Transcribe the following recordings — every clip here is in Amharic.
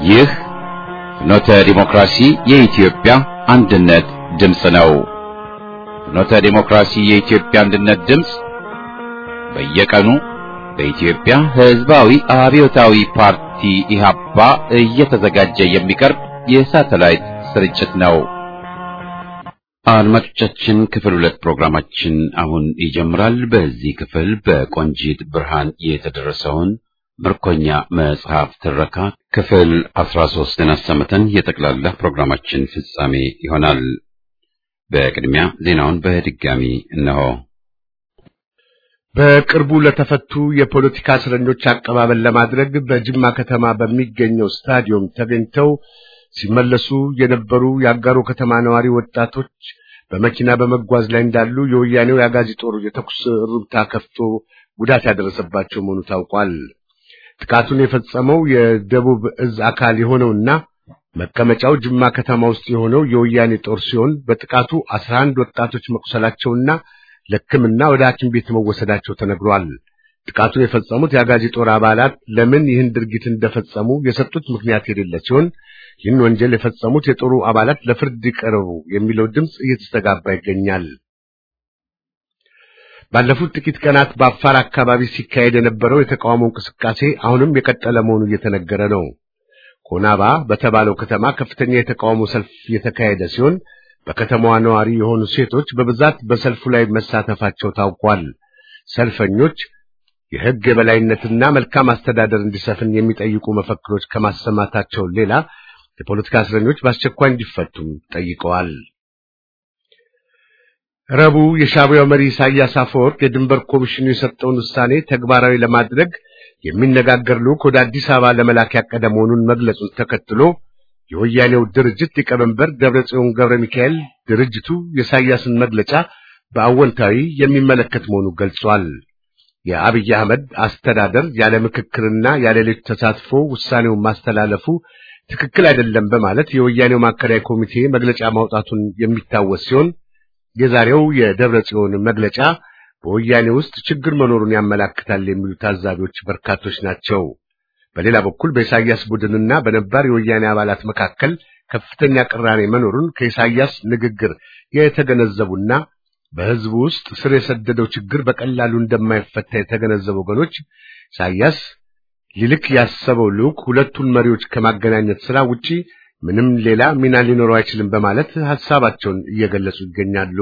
ይህ ፍኖተ ዲሞክራሲ የኢትዮጵያ አንድነት ድምፅ ነው። ፍኖተ ዲሞክራሲ የኢትዮጵያ አንድነት ድምፅ በየቀኑ በኢትዮጵያ ሕዝባዊ አብዮታዊ ፓርቲ ኢህአፓ እየተዘጋጀ የሚቀርብ የሳተላይት ስርጭት ነው። አድማጮቻችን ክፍል ሁለት ፕሮግራማችን አሁን ይጀምራል። በዚህ ክፍል በቆንጂት ብርሃን የተደረሰውን ምርኮኛ መጽሐፍ ትረካ ክፍል አስራ ሶስትን አሰምተን የጠቅላላ ፕሮግራማችን ፍጻሜ ይሆናል። በቅድሚያ ዜናውን በድጋሚ እነሆ። በቅርቡ ለተፈቱ የፖለቲካ እስረኞች አቀባበል ለማድረግ በጅማ ከተማ በሚገኘው ስታዲየም ተገኝተው ሲመለሱ የነበሩ የአጋሮ ከተማ ነዋሪ ወጣቶች በመኪና በመጓዝ ላይ እንዳሉ የወያኔው የአጋዚ ጦር የተኩስ እሩምታ ከፍቶ ጉዳት ያደረሰባቸው መሆኑ ታውቋል። ጥቃቱን የፈጸመው የደቡብ እዝ አካል የሆነውና መቀመጫው ጅማ ከተማ ውስጥ የሆነው የወያኔ ጦር ሲሆን በጥቃቱ አስራ አንድ ወጣቶች መቁሰላቸውና ለሕክምና ወደ ሐኪም ቤት መወሰዳቸው ተነግሯል። ጥቃቱን የፈጸሙት የአጋዚ ጦር አባላት ለምን ይህን ድርጊት እንደፈጸሙ የሰጡት ምክንያት የሌለ ሲሆን ይህን ወንጀል የፈጸሙት የጦሩ አባላት ለፍርድ ይቀርቡ የሚለው ድምፅ እየተስተጋባ ይገኛል። ባለፉት ጥቂት ቀናት በአፋር አካባቢ ሲካሄድ የነበረው የተቃውሞ እንቅስቃሴ አሁንም የቀጠለ መሆኑ እየተነገረ ነው። ኮናባ በተባለው ከተማ ከፍተኛ የተቃውሞ ሰልፍ የተካሄደ ሲሆን በከተማዋ ነዋሪ የሆኑ ሴቶች በብዛት በሰልፉ ላይ መሳተፋቸው ታውቋል። ሰልፈኞች የሕግ የበላይነትና መልካም አስተዳደር እንዲሰፍን የሚጠይቁ መፈክሮች ከማሰማታቸው ሌላ የፖለቲካ እስረኞች በአስቸኳይ እንዲፈቱም ጠይቀዋል። ረቡዕ የሻዕቢያው መሪ ኢሳያስ አፈወርቅ የድንበር ኮሚሽኑ የሰጠውን ውሳኔ ተግባራዊ ለማድረግ የሚነጋገር ልዑክ ወደ አዲስ አበባ ለመላክ ያቀደ መሆኑን መግለጹን ተከትሎ የወያኔው ድርጅት ሊቀመንበር ደብረጽዮን ገብረ ሚካኤል ድርጅቱ የኢሳያስን መግለጫ በአወንታዊ የሚመለከት መሆኑን ገልጿል። የአብይ አህመድ አስተዳደር ያለ ምክክርና ያለ ሌሎች ተሳትፎ ውሳኔውን ማስተላለፉ ትክክል አይደለም በማለት የወያኔው ማዕከላዊ ኮሚቴ መግለጫ ማውጣቱን የሚታወስ ሲሆን የዛሬው የደብረ ጽዮን መግለጫ በወያኔ ውስጥ ችግር መኖሩን ያመላክታል የሚሉ ታዛቢዎች በርካቶች ናቸው። በሌላ በኩል በኢሳያስ ቡድንና በነባር የወያኔ አባላት መካከል ከፍተኛ ቅራኔ መኖሩን ከኢሳያስ ንግግር የተገነዘቡና በሕዝቡ ውስጥ ስር የሰደደው ችግር በቀላሉ እንደማይፈታ የተገነዘቡ ወገኖች ኢሳያስ ሊልክ ያሰበው ልዑክ ሁለቱን መሪዎች ከማገናኘት ሥራ ውጪ ምንም ሌላ ሚና ሊኖረው አይችልም በማለት ሐሳባቸውን እየገለጹ ይገኛሉ።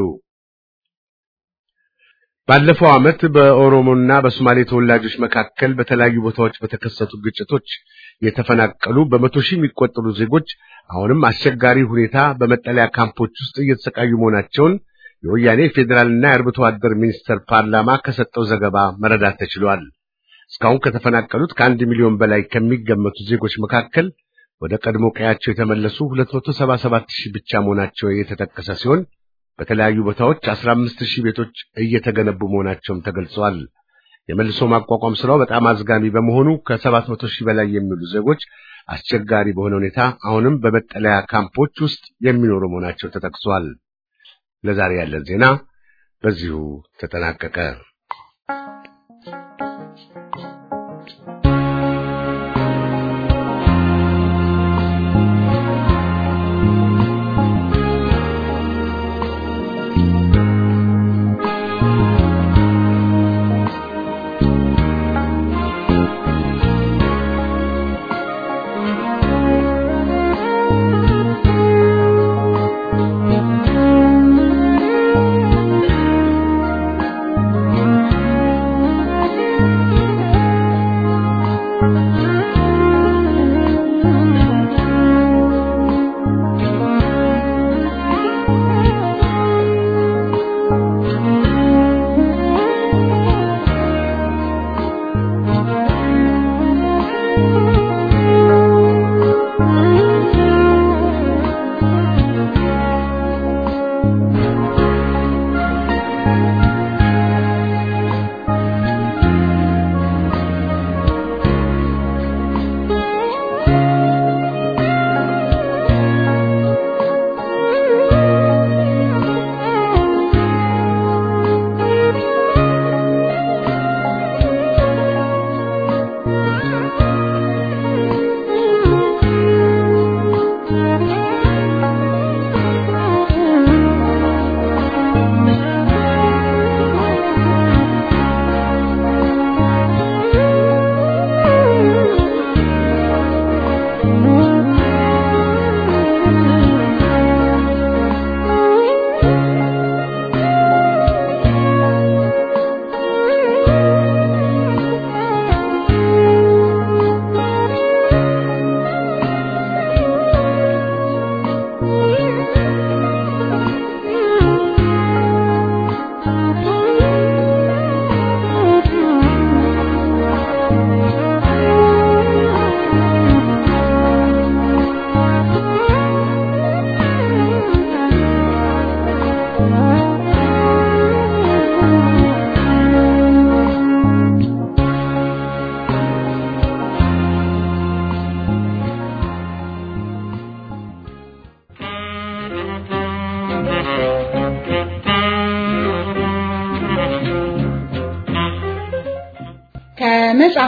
ባለፈው ዓመት በኦሮሞና በሶማሌ ተወላጆች መካከል በተለያዩ ቦታዎች በተከሰቱ ግጭቶች የተፈናቀሉ በመቶ ሺህ የሚቆጠሩ ዜጎች አሁንም አስቸጋሪ ሁኔታ በመጠለያ ካምፖች ውስጥ እየተሰቃዩ መሆናቸውን የወያኔ ፌዴራልና የአርብቶ አደር ሚኒስቴር ፓርላማ ከሰጠው ዘገባ መረዳት ተችሏል። እስካሁን ከተፈናቀሉት ከአንድ ሚሊዮን በላይ ከሚገመቱ ዜጎች መካከል ወደ ቀድሞ ቀያቸው የተመለሱ 277 ሺህ ብቻ መሆናቸው የተጠቀሰ ሲሆን በተለያዩ ቦታዎች 15 ሺህ ቤቶች እየተገነቡ መሆናቸውም ተገልጸዋል። የመልሶ ማቋቋም ስራው በጣም አዝጋሚ በመሆኑ ከ700 ሺህ በላይ የሚሉ ዜጎች አስቸጋሪ በሆነ ሁኔታ አሁንም በመጠለያ ካምፖች ውስጥ የሚኖሩ መሆናቸው ተጠቅሷል። ለዛሬ ያለን ዜና በዚሁ ተጠናቀቀ።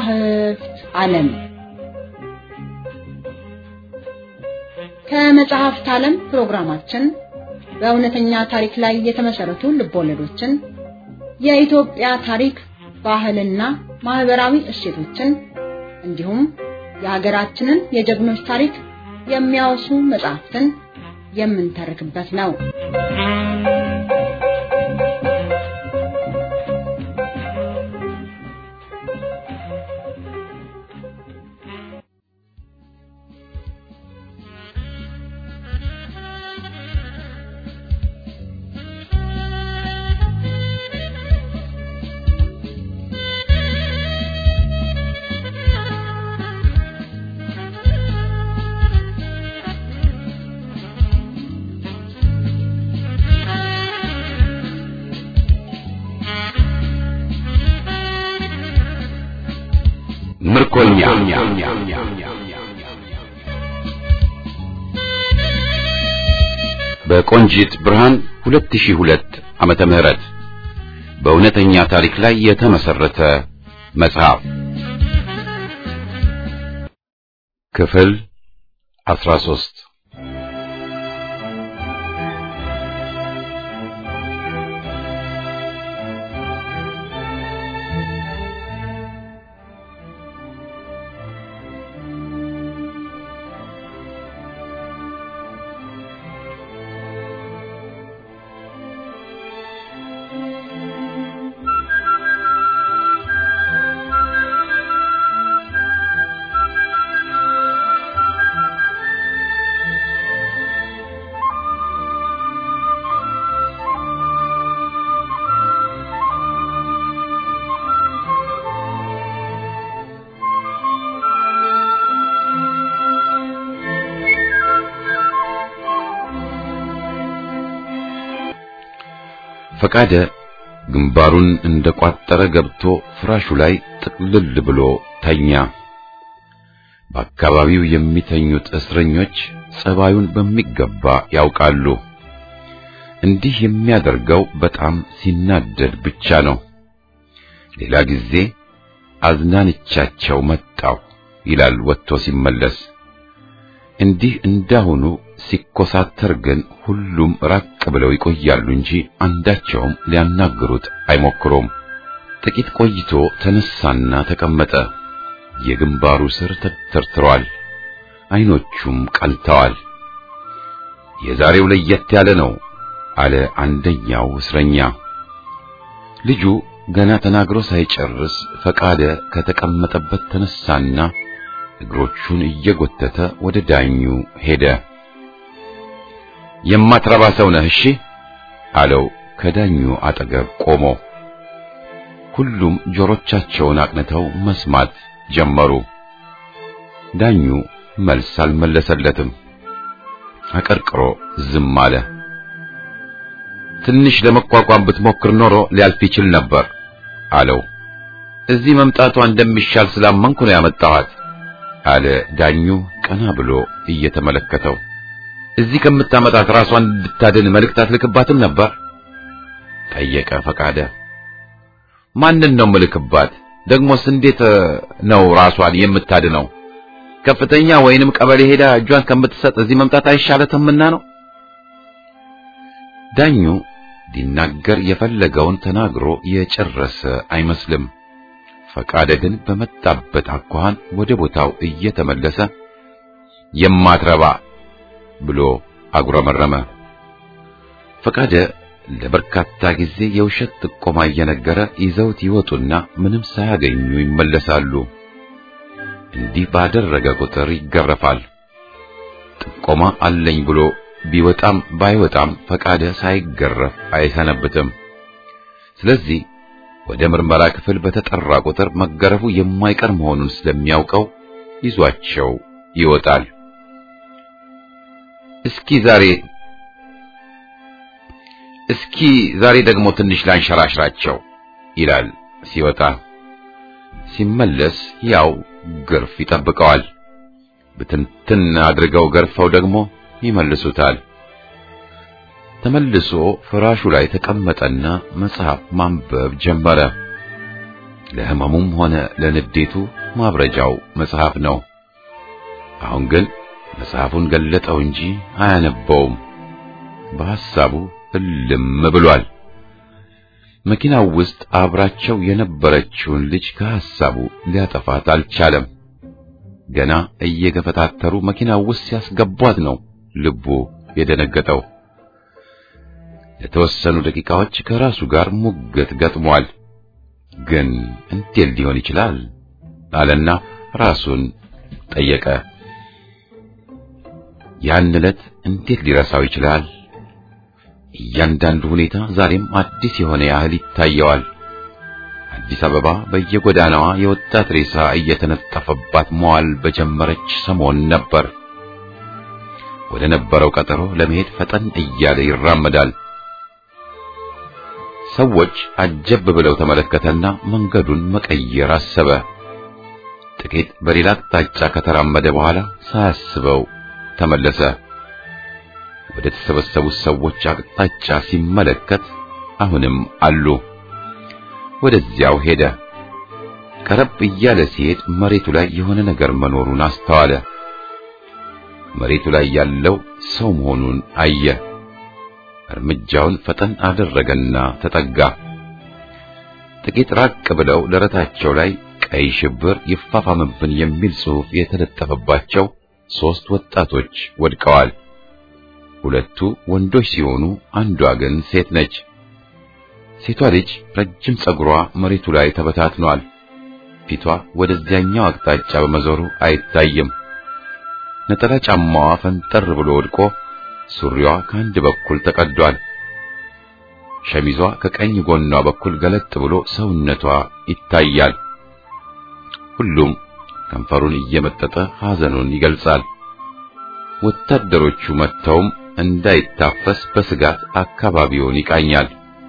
ከመጻሕፍት ዓለም ከመጽሐፍት ዓለም ፕሮግራማችን በእውነተኛ ታሪክ ላይ የተመሰረቱ ልቦለዶችን፣ የኢትዮጵያ ታሪክ፣ ባህልና ማህበራዊ እሴቶችን እንዲሁም የሀገራችንን የጀግኖች ታሪክ የሚያወሱ መጽሐፍትን የምንተርክበት ነው። ምርኮኛ በቆንጂት ብርሃን 2002 ዓመተ ምህረት በእውነተኛ ታሪክ ላይ የተመሰረተ መጽሐፍ ክፍል 13 ፈቃደ ግንባሩን እንደቋጠረ ገብቶ ፍራሹ ላይ ጥቅልል ብሎ ተኛ። በአካባቢው የሚተኙት እስረኞች ጸባዩን በሚገባ ያውቃሉ። እንዲህ የሚያደርገው በጣም ሲናደድ ብቻ ነው። ሌላ ጊዜ አዝናንቻቸው መጣሁ ይላል ወጥቶ ሲመለስ። እንዲህ እንዳሁኑ ሲኮሳተር ግን ሁሉም ራቅ ብለው ይቆያሉ እንጂ አንዳቸውም ሊያናግሩት አይሞክሩም። ጥቂት ቆይቶ ተነሳና ተቀመጠ። የግንባሩ ስር ተተርትሯል፣ አይኖቹም ቀልተዋል። የዛሬው ለየት ያለ ነው አለ አንደኛው እስረኛ። ልጁ ገና ተናግሮ ሳይጨርስ ፈቃደ ከተቀመጠበት ተነሳና እግሮቹን እየጎተተ ወደ ዳኙ ሄደ። የማትረባ ሰው ነህ እሺ አለው ከዳኙ አጠገብ ቆሞ። ሁሉም ጆሮቻቸውን አቅንተው መስማት ጀመሩ። ዳኙ መልስ አልመለሰለትም። አቀርቅሮ ዝም አለ። ትንሽ ለመቋቋም ብትሞክር ኖሮ ሊያልፍ ይችል ነበር አለው። እዚህ መምጣቷ እንደሚሻል ስላመንኩ ነው ያመጣኋት አለ ዳኙ ቀና ብሎ እየተመለከተው። እዚህ ከምታመጣት ራሷን እንድታድን መልእክት አትልክባትም ነበር? ጠየቀ ፈቃደ። ማንን ነው ምልክባት? ደግሞስ እንዴት ነው ራሷን የምታድነው? ከፍተኛ ወይንም ቀበሌ ሄዳ እጇን ከምትሰጥ እዚህ መምጣት አይሻለትምና ነው። ዳኙ ሊናገር የፈለገውን ተናግሮ የጨረሰ አይመስልም። ፈቃደ ግን በመጣበት አኳኋን ወደ ቦታው እየተመለሰ የማትረባ ብሎ አጉረመረመ። ፈቃደ ለበርካታ ጊዜ የውሸት ጥቆማ እየነገረ ይዘውት ይወጡና ምንም ሳያገኙ ይመለሳሉ። እንዲህ ባደረገ ቁጥር ይገረፋል። ጥቆማ አለኝ ብሎ ቢወጣም ባይወጣም ፈቃደ ሳይገረፍ አይሰነብትም። ስለዚህ ወደ ምርመራ ክፍል በተጠራ ቁጥር መገረፉ የማይቀር መሆኑን ስለሚያውቀው ይዟቸው ይወጣል። እስኪ ዛሬ እስኪ ዛሬ ደግሞ ትንሽ ላንሸራሽራቸው ይላል ሲወጣ። ሲመለስ ያው ግርፍ ይጠብቀዋል። ብትንትን አድርገው ገርፈው ደግሞ ይመልሱታል። ተመልሶ ፍራሹ ላይ ተቀመጠና መጽሐፍ ማንበብ ጀመረ። ለሕመሙም ሆነ ለንዴቱ ማብረጃው መጽሐፍ ነው። አሁን ግን መጽሐፉን ገለጠው እንጂ አያነበውም። በሐሳቡ እልም ብሏል። መኪናው ውስጥ አብራቸው የነበረችውን ልጅ ከሐሳቡ ሊያጠፋት አልቻለም። ገና እየገፈታተሩ መኪናው ውስጥ ሲያስገቧት ነው ልቡ የደነገጠው። ለተወሰኑ ደቂቃዎች ከራሱ ጋር ሙግት ገጥሟል። ግን እንዴት ሊሆን ይችላል አለና ራሱን ጠየቀ። ያን ዕለት እንዴት ሊረሳው ይችላል? እያንዳንዱ ሁኔታ ዛሬም አዲስ የሆነ ያህል ይታየዋል። አዲስ አበባ በየጎዳናዋ የወጣት ሬሳ እየተነጠፈባት መዋል በጀመረች ሰሞን ነበር። ወደ ነበረው ቀጠሮ ለመሄድ ፈጠን እያለ ይራመዳል። ሰዎች አጀብ ብለው ተመለከተና መንገዱን መቀየር አሰበ። ጥቂት በሌላ አቅጣጫ ከተራመደ በኋላ ሳያስበው ተመለሰ። ወደ ተሰበሰቡት ሰዎች አቅጣጫ ሲመለከት አሁንም አሉ። ወደዚያው ሄደ። ቀረብ እያለ ሲሄድ መሬቱ ላይ የሆነ ነገር መኖሩን አስተዋለ። መሬቱ ላይ ያለው ሰው መሆኑን አየ። እርምጃውን ፈጠን አደረገና ተጠጋ። ጥቂት ራቅ ብለው ደረታቸው ላይ ቀይ ሽብር ይፋፋምብን የሚል ጽሑፍ የተለጠፈባቸው ሦስት ወጣቶች ወድቀዋል። ሁለቱ ወንዶች ሲሆኑ አንዷ ግን ሴት ነች። ሴቷ ልጅ ረጅም ጸጉሯ መሬቱ ላይ ተበታትኗል። ፊቷ ወደዚያኛው አቅጣጫ በመዞሩ አይታይም። ነጠላ ጫማዋ ፈንጠር ብሎ ወድቆ ሱሪዋ ከአንድ በኩል ተቀዷል። ሸሚዟ ከቀኝ ጎኗ በኩል ገለጥ ብሎ ሰውነቷ ይታያል። ሁሉም ከንፈሩን እየመጠጠ ሐዘኑን ይገልጻል። ወታደሮቹ መጥተውም እንዳይታፈስ በስጋት አካባቢውን ይቃኛል።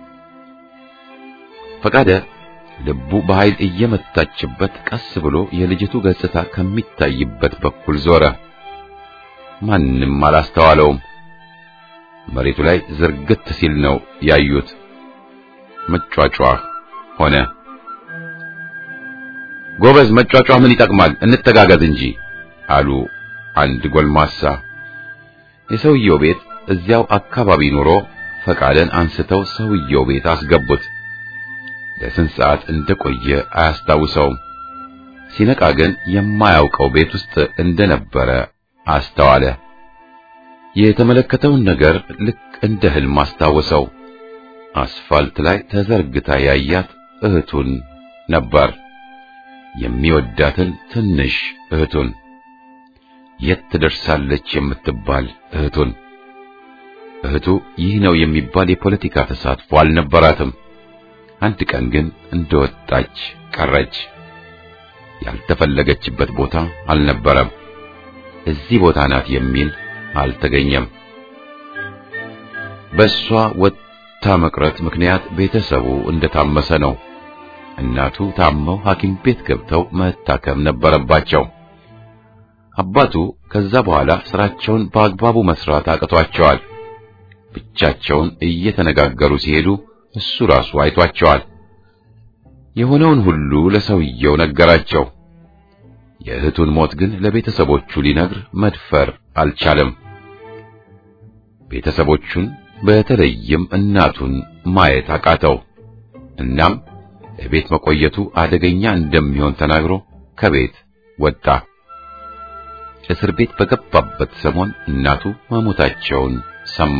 ፈቃደ ልቡ በኃይል እየመታችበት ቀስ ብሎ የልጅቱ ገጽታ ከሚታይበት በኩል ዞረ። ማንም አላስተዋለውም። መሬቱ ላይ ዝርግት ሲል ነው ያዩት። መጫጫህ ሆነ። ጎበዝ፣ መጫጫህ ምን ይጠቅማል? እንተጋገዝ እንጂ አሉ አንድ ጎልማሳ። የሰውየው ቤት እዚያው አካባቢ ኑሮ ፈቃደን አንስተው ሰውየው ቤት አስገቡት። ለስንት ሰዓት እንደቆየ አያስታውሰውም። ሲነቃ ግን የማያውቀው ቤት ውስጥ እንደነበረ አስተዋለ። የተመለከተውን ነገር ልክ እንደ ህልም አስታወሰው። አስፋልት ላይ ተዘርግታ ያያት እህቱን ነበር። የሚወዳትን ትንሽ እህቱን፣ የት ትደርሳለች የምትባል እህቱን። እህቱ ይህ ነው የሚባል የፖለቲካ ተሳትፎ አልነበራትም። አንድ ቀን ግን እንደወጣች ቀረች። ያልተፈለገችበት ቦታ አልነበረም። እዚህ ቦታ ናት የሚል አልተገኘም። በእሷ ወጥታ መቅረት ምክንያት ቤተሰቡ እንደታመሰ ነው። እናቱ ታመው ሐኪም ቤት ገብተው መታከም ነበረባቸው። አባቱ ከዛ በኋላ ስራቸውን በአግባቡ መስራት አቅቷቸዋል። ብቻቸውን እየተነጋገሩ ሲሄዱ እሱ ራሱ አይቷቸዋል። የሆነውን ሁሉ ለሰውየው ነገራቸው። የእህቱን ሞት ግን ለቤተሰቦቹ ሊነግር መድፈር አልቻለም። ቤተሰቦቹን በተለይም እናቱን ማየት አቃተው። እናም ለቤት መቆየቱ አደገኛ እንደሚሆን ተናግሮ ከቤት ወጣ። እስር ቤት በገባበት ሰሞን እናቱ መሞታቸውን ሰማ።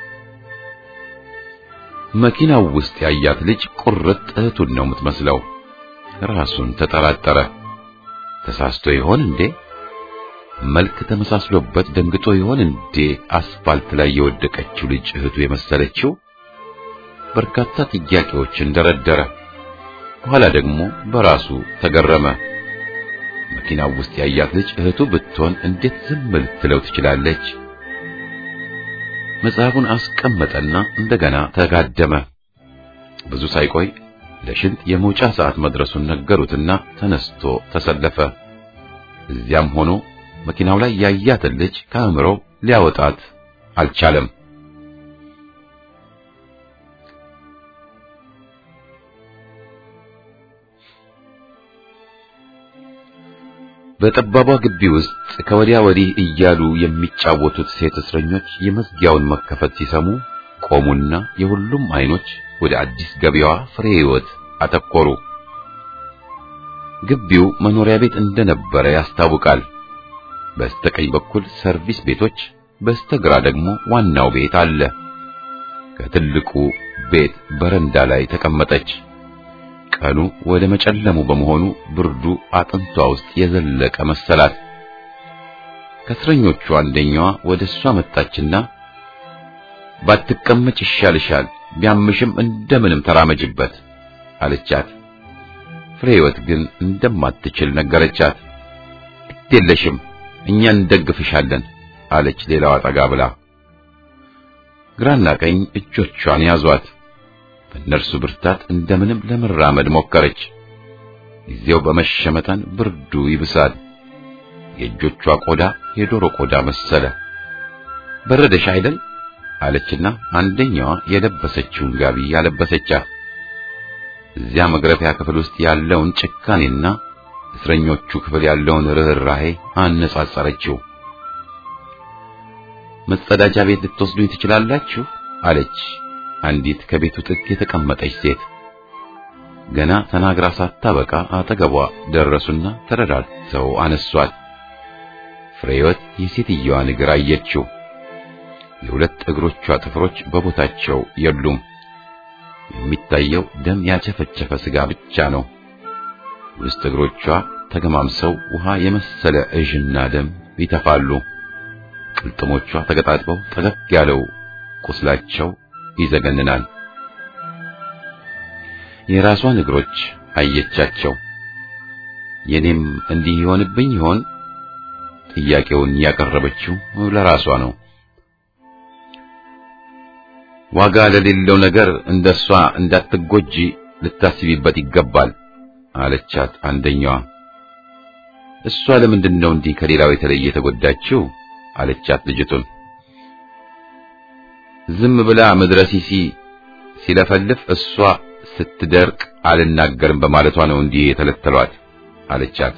መኪናው ውስጥ ያያት ልጅ ቁርጥ እህቱን ነው የምትመስለው። ራሱን ተጠራጠረ። ተሳስቶ ይሆን እንዴ? መልክ ተመሳስሎበት ደንግጦ ይሆን እንዴ? አስፋልት ላይ የወደቀችው ልጅ እህቱ የመሰለችው። በርካታ ጥያቄዎችን ደረደረ። በኋላ ደግሞ በራሱ ተገረመ። መኪናው ውስጥ ያያት ልጅ እህቱ ብትሆን እንዴት ዝም ልትለው ትችላለች? መጽሐፉን አስቀመጠና እንደገና ተጋደመ። ብዙ ሳይቆይ ለሽንት የመውጫ ሰዓት መድረሱን ነገሩትና ተነስቶ ተሰለፈ። እዚያም ሆኖ መኪናው ላይ ያያትን ልጅ ከአእምሮ ሊያወጣት አልቻለም። በጠባቧ ግቢ ውስጥ ከወዲያ ወዲህ እያሉ የሚጫወቱት ሴት እስረኞች የመዝጊያውን መከፈት ሲሰሙ ቆሙና የሁሉም አይኖች ወደ አዲስ ገቢያዋ ፍሬ ሕይወት አተኮሩ። ግቢው መኖሪያ ቤት እንደነበረ ያስታውቃል። በስተቀኝ በኩል ሰርቪስ ቤቶች፣ በስተግራ ደግሞ ዋናው ቤት አለ። ከትልቁ ቤት በረንዳ ላይ ተቀመጠች። ቀኑ ወደ መጨለሙ በመሆኑ ብርዱ አጥንቷ ውስጥ የዘለቀ መሰላት። ከእስረኞቹ አንደኛዋ ወደ እሷ መጣችና ባትቀመጭ ይሻልሻል፣ ቢያምሽም እንደምንም ተራመጅበት አለቻት። ፍሬ ሕይወት ግን እንደማትችል ነገረቻት። ግድ የለሽም እኛ እንደግፍሻለን አለች ሌላዋ ጠጋ ብላ። ግራና ቀኝ እጆቿን ያዟት። በእነርሱ ብርታት እንደምንም ለመራመድ ሞከረች። ጊዜው በመሸ መጠን ብርዱ ይብሳል። የእጆቿ ቆዳ የዶሮ ቆዳ መሰለ። በረደሽ አይደል አለችና አንደኛዋ የለበሰችውን ጋቢ ያለበሰቻት። እዚያ መግረፊያ ክፍል ውስጥ ያለውን ጭካኔና እስረኞቹ ክፍል ያለውን ርኅራኄ አነጻጸረችው። መጸዳጃ ቤት ልትወስዱኝ ትችላላችሁ አለች አንዲት ከቤቱ ጥግ የተቀመጠች ሴት። ገና ተናግራ ሳታበቃ አጠገቧ ደረሱና ተረዳድተው አነሷት። ፍሬወት የሴትየዋን እግር አየችው። የሁለት እግሮቿ ጥፍሮች በቦታቸው የሉም። የሚታየው ደም ያቸፈቸፈ ስጋ ብቻ ነው። ውስጥ እግሮቿ ተገማምሰው ውሃ የመሰለ እዥና ደም ይተፋሉ። ቅልጥሞቿ ተገጣጥበው ጠገግ ያለው ቁስላቸው ይዘገንናል። የራሷን እግሮች አየቻቸው። የኔም እንዲህ ይሆንብኝ ይሆን? ጥያቄውን ያቀረበችው ለራሷ ነው። ዋጋ ለሌለው ነገር እንደሷ እንዳትጎጂ ልታስቢበት ይገባል አለቻት አንደኛዋ። እሷ ለምንድን ነው እንዲህ ከሌላው የተለየ የተጎዳችው? አለቻት ልጅቱን። ዝም ብላ ምድረ ሲሲ ሲለፈልፍ እሷ ስትደርቅ አልናገርም በማለቷ ነው እንዲህ የተለተሏት አለቻት።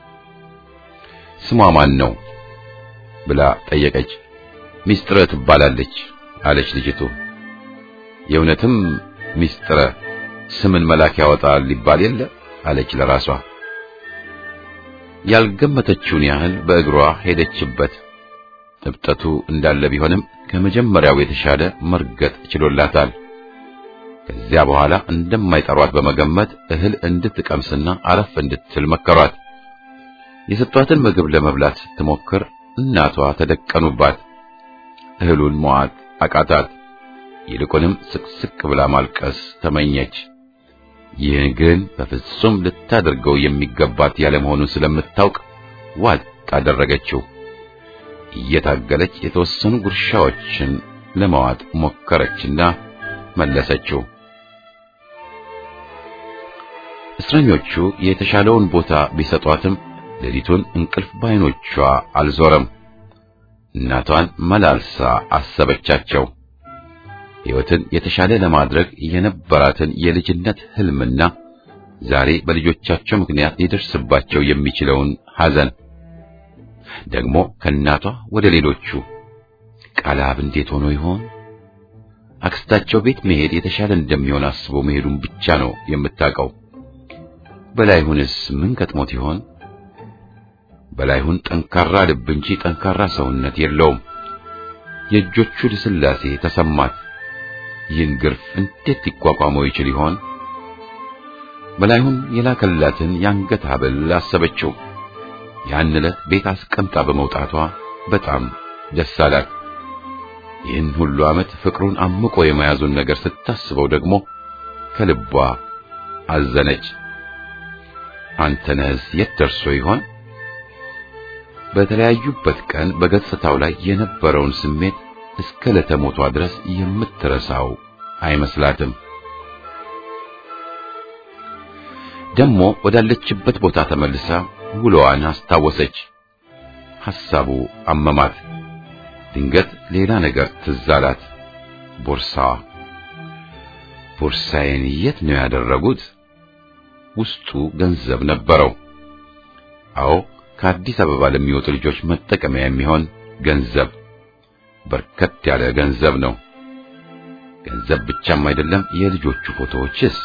ስሟ ማን ነው ብላ ጠየቀች። ሚስጥረ ትባላለች አለች ልጅቱ። የእውነትም ሚስጥረ ስምን መላክ ያወጣል ሊባል የለ አለች ለራሷ። ያልገመተችውን ያህል በእግሯ ሄደችበት። እብጠቱ እንዳለ ቢሆንም ከመጀመሪያው የተሻለ መርገጥ ችሎላታል። ከዚያ በኋላ እንደማይጠሯት በመገመት እህል እንድትቀምስና አረፍ እንድትል መከሯት። የሰጧትን ምግብ ለመብላት ስትሞክር እናቷ ተደቀኑባት። እህሉን መዋጥ አቃታት። ይልቁንም ስቅስቅ ብላ ማልቀስ ተመኘች። ይህን ግን በፍጹም ልታደርገው የሚገባት ያለመሆኑን ስለምታውቅ ዋጥ አደረገችው። እየታገለች የተወሰኑ ጉርሻዎችን ለመዋጥ ሞከረችና መለሰችው። እስረኞቹ የተሻለውን ቦታ ቢሰጧትም ሌሊቱን እንቅልፍ ባይኖቿ አልዞረም። እናቷን መላልሳ አሰበቻቸው። ሕይወትን የተሻለ ለማድረግ የነበራትን የልጅነት ሕልምና ዛሬ በልጆቻቸው ምክንያት ሊደርስባቸው የሚችለውን ሐዘን ደግሞ ከእናቷ ወደ ሌሎቹ ቃላብ እንዴት ሆኖ ይሆን? አክስታቸው ቤት መሄድ የተሻለ እንደሚሆን አስቦ መሄዱን ብቻ ነው የምታውቀው። በላይሁንስ ምን ገጥሞት ይሆን? በላይሁን ጠንካራ ልብ እንጂ ጠንካራ ሰውነት የለውም። የእጆቹ ልስላሴ ተሰማት። ይህን ግርፍ እንዴት ሊቋቋመው ይችል ይሆን? በላይሁን የላከላትን የአንገት ሐብል አሰበችው። ያን ዕለት ቤት አስቀምጣ በመውጣቷ በጣም ደስ አላት። ይህን ሁሉ ዓመት ፍቅሩን አምቆ የመያዙን ነገር ስታስበው ደግሞ ከልቧ አዘነች። አንተነህስ የት ደርሶ ይሆን? በተለያዩበት ቀን በገጽታው ላይ የነበረውን ስሜት እስከ ለተሞቷ ድረስ የምትረሳው አይመስላትም። ደሞ ወዳለችበት ቦታ ተመልሳ ውሎዋን አስታወሰች። ሐሳቡ አመማት። ድንገት ሌላ ነገር ትዝ አላት። ቦርሳዋ። ቦርሳዬን የት ነው ያደረጉት? ውስጡ ገንዘብ ነበረው። አዎ ከአዲስ አበባ ለሚወጡ ልጆች መጠቀሚያ የሚሆን ገንዘብ በርከት ያለ ገንዘብ ነው። ገንዘብ ብቻም አይደለም፣ የልጆቹ ፎቶዎችስ።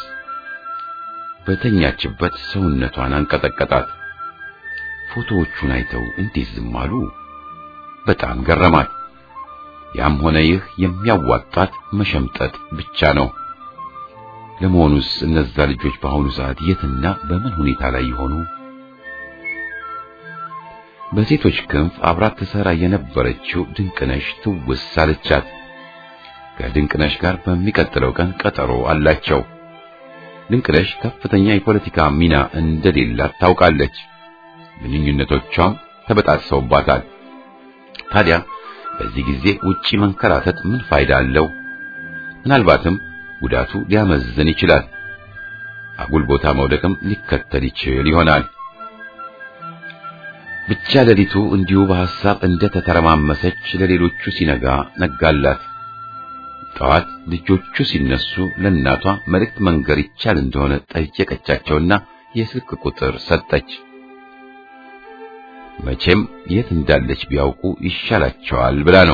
በተኛችበት ሰውነቷን አንቀጠቀጣት። ፎቶዎቹን አይተው እንዴት ዝም አሉ? በጣም ገረማት። ያም ሆነ ይህ የሚያዋጣት መሸምጠጥ ብቻ ነው። ለመሆኑስ እነዛ ልጆች በአሁኑ ሰዓት የትና በምን ሁኔታ ላይ ይሆኑ? በሴቶች ክንፍ አብራት ትሰራ የነበረችው ድንቅነሽ ትውስ አለቻት። ከድንቅነሽ ጋር በሚቀጥለው ቀን ቀጠሮ አላቸው። ድንቅነሽ ከፍተኛ የፖለቲካ ሚና እንደሌላት ታውቃለች። ግንኙነቶቿም ተበጣጥሰውባታል። ታዲያ በዚህ ጊዜ ውጪ መንከራተት ምን ፋይዳ አለው? ምናልባትም ጉዳቱ ሊያመዝን ይችላል። አጉል ቦታ መውደቅም ሊከተል ይችል ይሆናል። ብቻ ሌሊቱ እንዲሁ በሐሳብ እንደ ተተረማመሰች ለሌሎቹ ሲነጋ ነጋላት። ጠዋት ልጆቹ ሲነሱ ለእናቷ መልእክት መንገር ይቻል እንደሆነ ጠየቀቻቸውና የስልክ ቁጥር ሰጠች። መቼም የት እንዳለች ቢያውቁ ይሻላቸዋል ብላ ነው።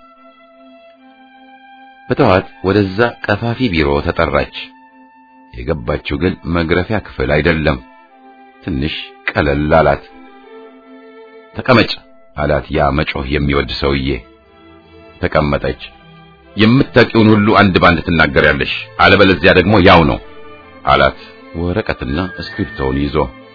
በጠዋት ወደዛ ቀፋፊ ቢሮ ተጠራች። የገባችው ግን መግረፊያ ክፍል አይደለም። ትንሽ ቀለል አላት። ተቀመጭ አላት ያ መጮህ የሚወድ ሰውዬ። ተቀመጠች። የምታውቂውን ሁሉ አንድ ባንድ ትናገሪያለሽ፣ አለበለዚያ ደግሞ ያው ነው አላት ወረቀትና እስክሪፕቶውን ይዞ።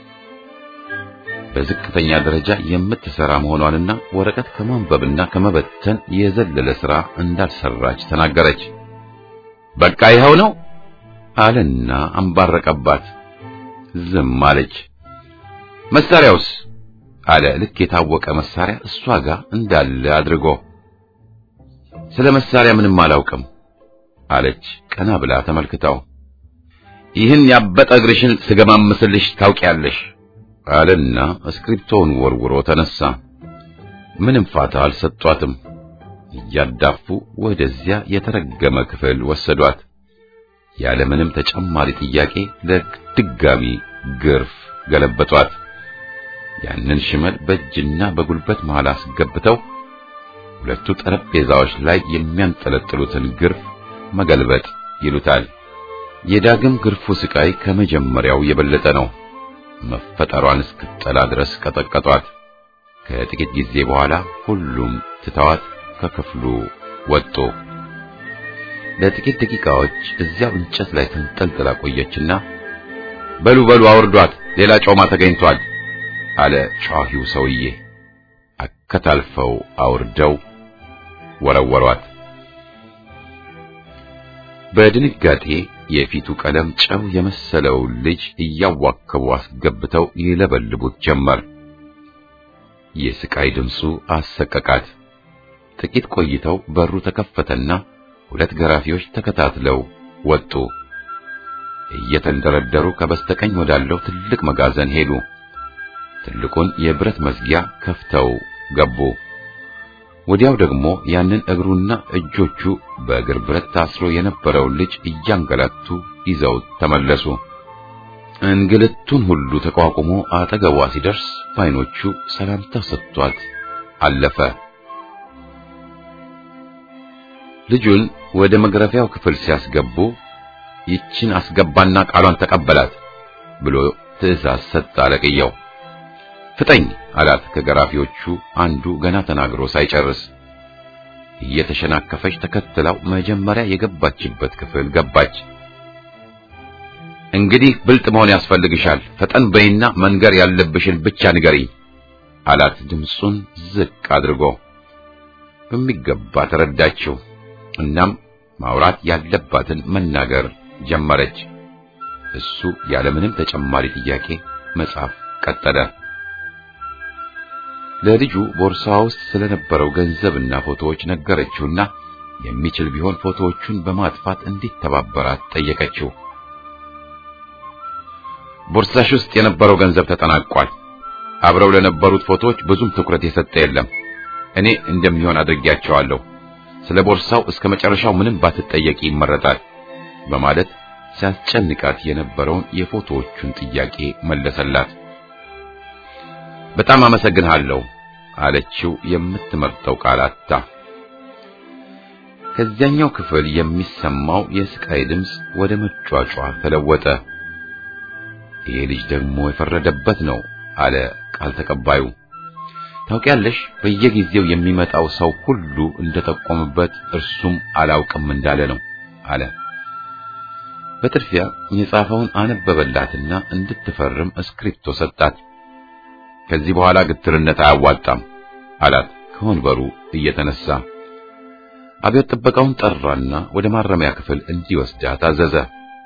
በዝቅተኛ ደረጃ የምትሰራ መሆኗንና ወረቀት ከማንበብና ከመበተን የዘለለ ሥራ እንዳልሰራች ተናገረች። በቃ ይኸው ነው አለና አንባረቀባት። ዝም አለች። መሳሪያውስ አለ ልክ የታወቀ መሳሪያ እሷ ጋር እንዳለ አድርጎ። ስለ መሳሪያ ምንም አላውቅም አለች ቀና ብላ ተመልክታው። ይህን ያበጠ እግርሽን ስገማምስልሽ ታውቂያለሽ አለና እስክሪፕቶውን ወርውሮ ተነሳ። ምንም ፋታ አልሰጧትም። እያዳፉ ወደዚያ የተረገመ ክፍል ወሰዷት። ያለምንም ተጨማሪ ጥያቄ ለድጋሚ ግርፍ ገለበጧት። ያንን ሽመል በእጅና በጉልበት መሃል አስገብተው ሁለቱ ጠረጴዛዎች ላይ የሚያንጠለጥሉትን ግርፍ መገልበጥ ይሉታል። የዳግም ግርፉ ስቃይ ከመጀመሪያው የበለጠ ነው። መፈጠሯን እስክትጠላ ድረስ ቀጠቀጧት። ከጥቂት ጊዜ በኋላ ሁሉም ትተዋት ከክፍሉ ወጡ። ለጥቂት ደቂቃዎች እዚያው እንጨት ላይ ተንጠልጥላ ቆየችና በሉ በሉ አውርዷት፣ ሌላ ጮማ ተገኝቷል አለ ጯሂው ሰውዬ። አከታልፈው አውርደው ወረወሯት። በድንጋጤ የፊቱ ቀለም ጨው የመሰለው ልጅ እያዋከቡ አስገብተው ይለበልቡት ጀመር። የስቃይ ድምፁ አሰቀቃት። ጥቂት ቆይተው በሩ ተከፈተና ሁለት ገራፊዎች ተከታትለው ወጡ። እየተንደረደሩ ከበስተቀኝ ወዳለው ትልቅ መጋዘን ሄዱ። ትልቁን የብረት መዝጊያ ከፍተው ገቡ። ወዲያው ደግሞ ያንን እግሩና እጆቹ በእግር ብረት ታስሮ የነበረውን ልጅ እያንገላቱ ይዘው ተመለሱ። እንግልቱን ሁሉ ተቋቁሞ አጠገቧ ሲደርስ በዓይኖቹ ሰላምታ ሰጥቷት አለፈ። ልጁን ወደ መግረፊያው ክፍል ሲያስገቡ ይችን አስገባና ቃሏን ተቀበላት ብሎ ትዕዛዝ ሰጠ አለቅየው። ፍጠኝ አላት ከገራፊዎቹ አንዱ ገና ተናግሮ ሳይጨርስ። እየተሸናከፈች ተከትላው መጀመሪያ የገባችበት ክፍል ገባች። እንግዲህ ብልጥ መሆን ያስፈልግሻል፣ ፈጠን በይና መንገር ያለብሽን ብቻ ንገሪኝ አላት ድምፁን ዝቅ አድርጎ። በሚገባ ተረዳችው። እናም ማውራት ያለባትን መናገር ጀመረች። እሱ ያለምንም ተጨማሪ ጥያቄ መጻፍ ቀጠለ። ለልጁ ቦርሳዋ ውስጥ ስለነበረው ገንዘብና ፎቶዎች ነገረችውና የሚችል ቢሆን ፎቶዎቹን በማጥፋት እንዲተባበራት ጠየቀችው። ቦርሳሽ ውስጥ የነበረው ገንዘብ ተጠናቋል። አብረው ለነበሩት ፎቶዎች ብዙም ትኩረት የሰጠ የለም። እኔ እንደሚሆን አድርጌያቸዋለሁ። ስለ ቦርሳው እስከ መጨረሻው ምንም ባትጠየቂ ይመረጣል በማለት ሲያስጨንቃት የነበረውን የፎቶዎቹን ጥያቄ መለሰላት። በጣም አመሰግንሃለሁ አለችው የምትመርጠው ቃል አጣ። ከዚያኛው ክፍል የሚሰማው የስቃይ ድምፅ ወደ መጯጯ ተለወጠ። ይሄ ልጅ ደግሞ የፈረደበት ነው አለ ቃል ተቀባዩ። ታውቂያለሽ፣ በየጊዜው የሚመጣው ሰው ሁሉ እንደጠቆምበት እርሱም አላውቅም እንዳለ ነው አለ። በጥድፊያ የጻፈውን አነበበላትና እንድትፈርም እስክሪፕቶ ሰጣት። ከዚህ በኋላ ግትርነት አያዋጣም አላት ከወንበሩ እየተነሳ። አብዮት ጥበቃውን ጠራና ወደ ማረሚያ ክፍል እንዲወስዳት አዘዘ።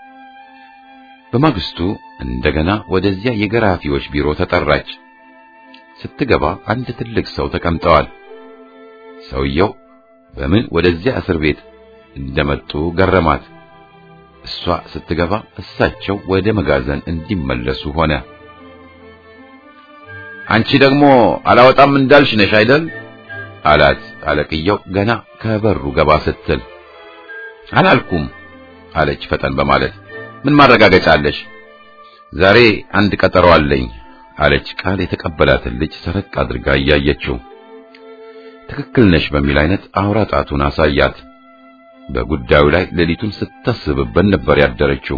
በማግስቱ እንደገና ወደዚያ የገራፊዎች ቢሮ ተጠራች። ስትገባ አንድ ትልቅ ሰው ተቀምጠዋል። ሰውየው በምን ወደዚያ እስር ቤት እንደመጡ ገረማት። እሷ ስትገባ እሳቸው ወደ መጋዘን እንዲመለሱ ሆነ። አንቺ ደግሞ አላወጣም እንዳልሽ ነሽ አይደል? አላት አለቅየው ገና ከበሩ ገባ ስትል። አላልኩም አለች ፈጠን በማለት ምን ማረጋገጫ አለሽ? ዛሬ አንድ ቀጠሮ አለኝ አለች ቃል የተቀበላትን ልጅ ሰረቅ አድርጋ እያየችው። ትክክል ነሽ በሚል አይነት አውራ ጣቱን አሳያት። በጉዳዩ ላይ ሌሊቱን ስታስብበት ነበር ያደረችው።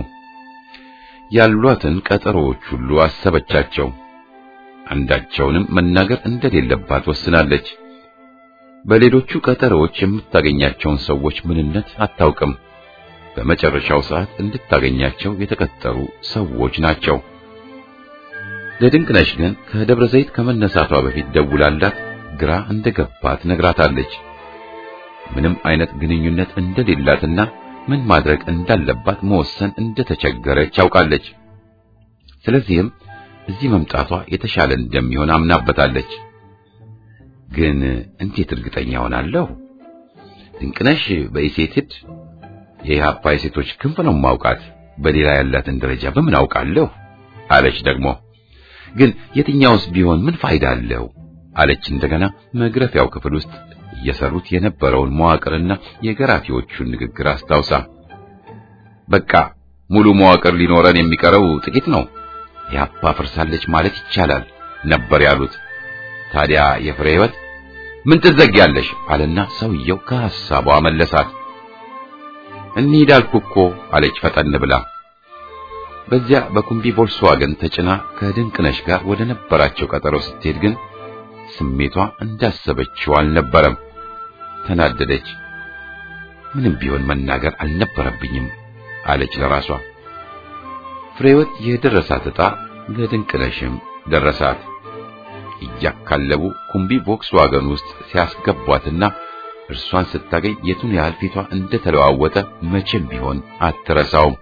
ያሏትን ቀጠሮዎች ሁሉ አሰበቻቸው። አንዳቸውንም መናገር እንደሌለባት ወስናለች። በሌሎቹ ቀጠሮዎች የምታገኛቸውን ሰዎች ምንነት አታውቅም። በመጨረሻው ሰዓት እንድታገኛቸው የተቀጠሩ ሰዎች ናቸው። ለድንቅነሽ ግን ከደብረ ዘይት ከመነሳቷ በፊት ደውላላት ግራ እንደገባት ነግራታለች። ምንም አይነት ግንኙነት እንደሌላትና ምን ማድረግ እንዳለባት መወሰን እንደተቸገረች ያውቃለች። ስለዚህም እዚህ መምጣቷ የተሻለ እንደሚሆን አምናበታለች። ግን እንዴት እርግጠኛ ሆናለሁ? ድንቅነሽ በኢሴትድ የኢሃፓ የሴቶች ክንፍ ነው ማውቃት። በሌላ ያላትን ደረጃ በምን አውቃለሁ? አለች ደግሞ ግን የትኛውስ ቢሆን ምን ፋይዳ አለው? አለች እንደገና መግረፊያው ክፍል ውስጥ እየሰሩት የነበረውን መዋቅርና የገራፊዎቹን ንግግር አስታውሳ በቃ ሙሉ መዋቅር ሊኖረን የሚቀረው ጥቂት ነው፣ ኢህአፓ ፈርሳለች ማለት ይቻላል ነበር ያሉት። ታዲያ የፍሬ ህይወት ምን ትዘጊያለሽ? አለና ሰውየው ከሐሳቧ መለሳት። እንሂድ አልኩ እኮ አለች ፈጠን ብላ። በዚያ በኩምቢ ቮልስዋገን ተጭና ከድንቅነሽ ጋር ወደ ነበራቸው ቀጠሮ ስትሄድ ግን ስሜቷ እንዳሰበችው አልነበረም። ተናደደች። ምንም ቢሆን መናገር አልነበረብኝም አለች ለራሷ። ፍሬወት የደረሳት ዕጣ ለድንቅነሽም ደረሳት። እያካለቡ ኩምቢ ቮክስዋገን ውስጥ ሲያስገቧትና እርሷን ስታገኝ የቱን ያህል ፊቷ እንደተለዋወጠ መቼም ቢሆን አትረሳውም።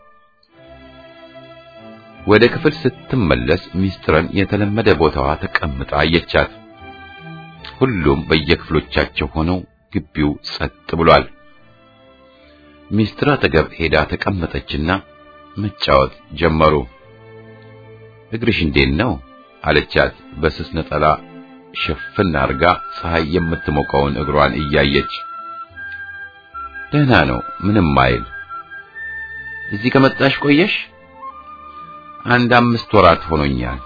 ወደ ክፍል ስትመለስ ሚስጥረን የተለመደ ቦታዋ ተቀምጣ አየቻት። ሁሉም በየክፍሎቻቸው ሆነው ግቢው ጸጥ ብሏል። ሚስጥር አጠገብ ሄዳ ተቀመጠችና መጫወት ጀመሩ። እግርሽ እንዴት ነው አለቻት። በስስ ነጠላ ሸፍን አርጋ ፀሐይ የምትሞቀውን እግሯን እያየች ደህና ነው፣ ምንም አይል። እዚህ ከመጣሽ ቆየሽ? አንድ አምስት ወራት ሆኖኛል።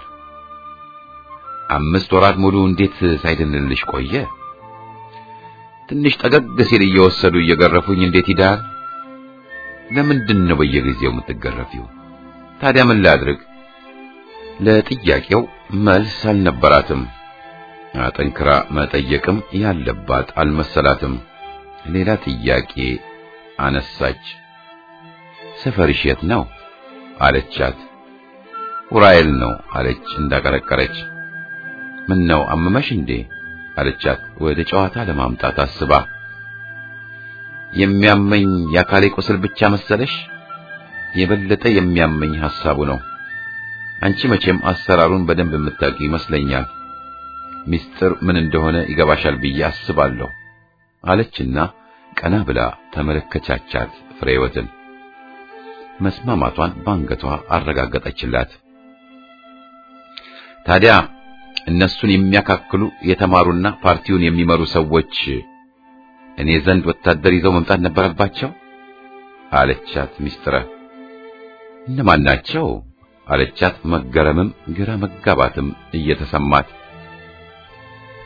አምስት ወራት ሙሉ እንዴት ሳይድንልሽ ቆየ? ትንሽ ጠገግ ሲል እየወሰዱ እየገረፉኝ እንዴት ይዳል? ለምንድን ነው በየጊዜው የምትገረፊው? ታዲያ ምን ላድርግ? ለጥያቄው መልስ አልነበራትም። አጠንክራ መጠየቅም ያለባት አልመሰላትም። ሌላ ጥያቄ አነሳች። ሰፈርሽ የት ነው አለቻት። ኡራኤል ነው አለች እንዳቀረቀረች። ምን ነው አመመሽ እንዴ አለቻት ወደ ጨዋታ ለማምጣት አስባ። የሚያመኝ የአካሌ ቁስል ብቻ መሰለሽ? የበለጠ የሚያመኝ ሐሳቡ ነው። አንቺ መቼም አሰራሩን በደንብ የምታውቂ ይመስለኛል። ሚስጥር ምን እንደሆነ ይገባሻል ብዬ አስባለሁ አለችና ቀና ብላ ተመለከቻቻት ፍሬወትን። መስማማቷን ባንገቷ አረጋገጠችላት። ታዲያ እነሱን የሚያካክሉ የተማሩና ፓርቲውን የሚመሩ ሰዎች እኔ ዘንድ ወታደር ይዘው መምጣት ነበረባቸው አለቻት ሚስጥረ። እነማን ናቸው አለቻት መገረምም ግራ መጋባትም እየተሰማት።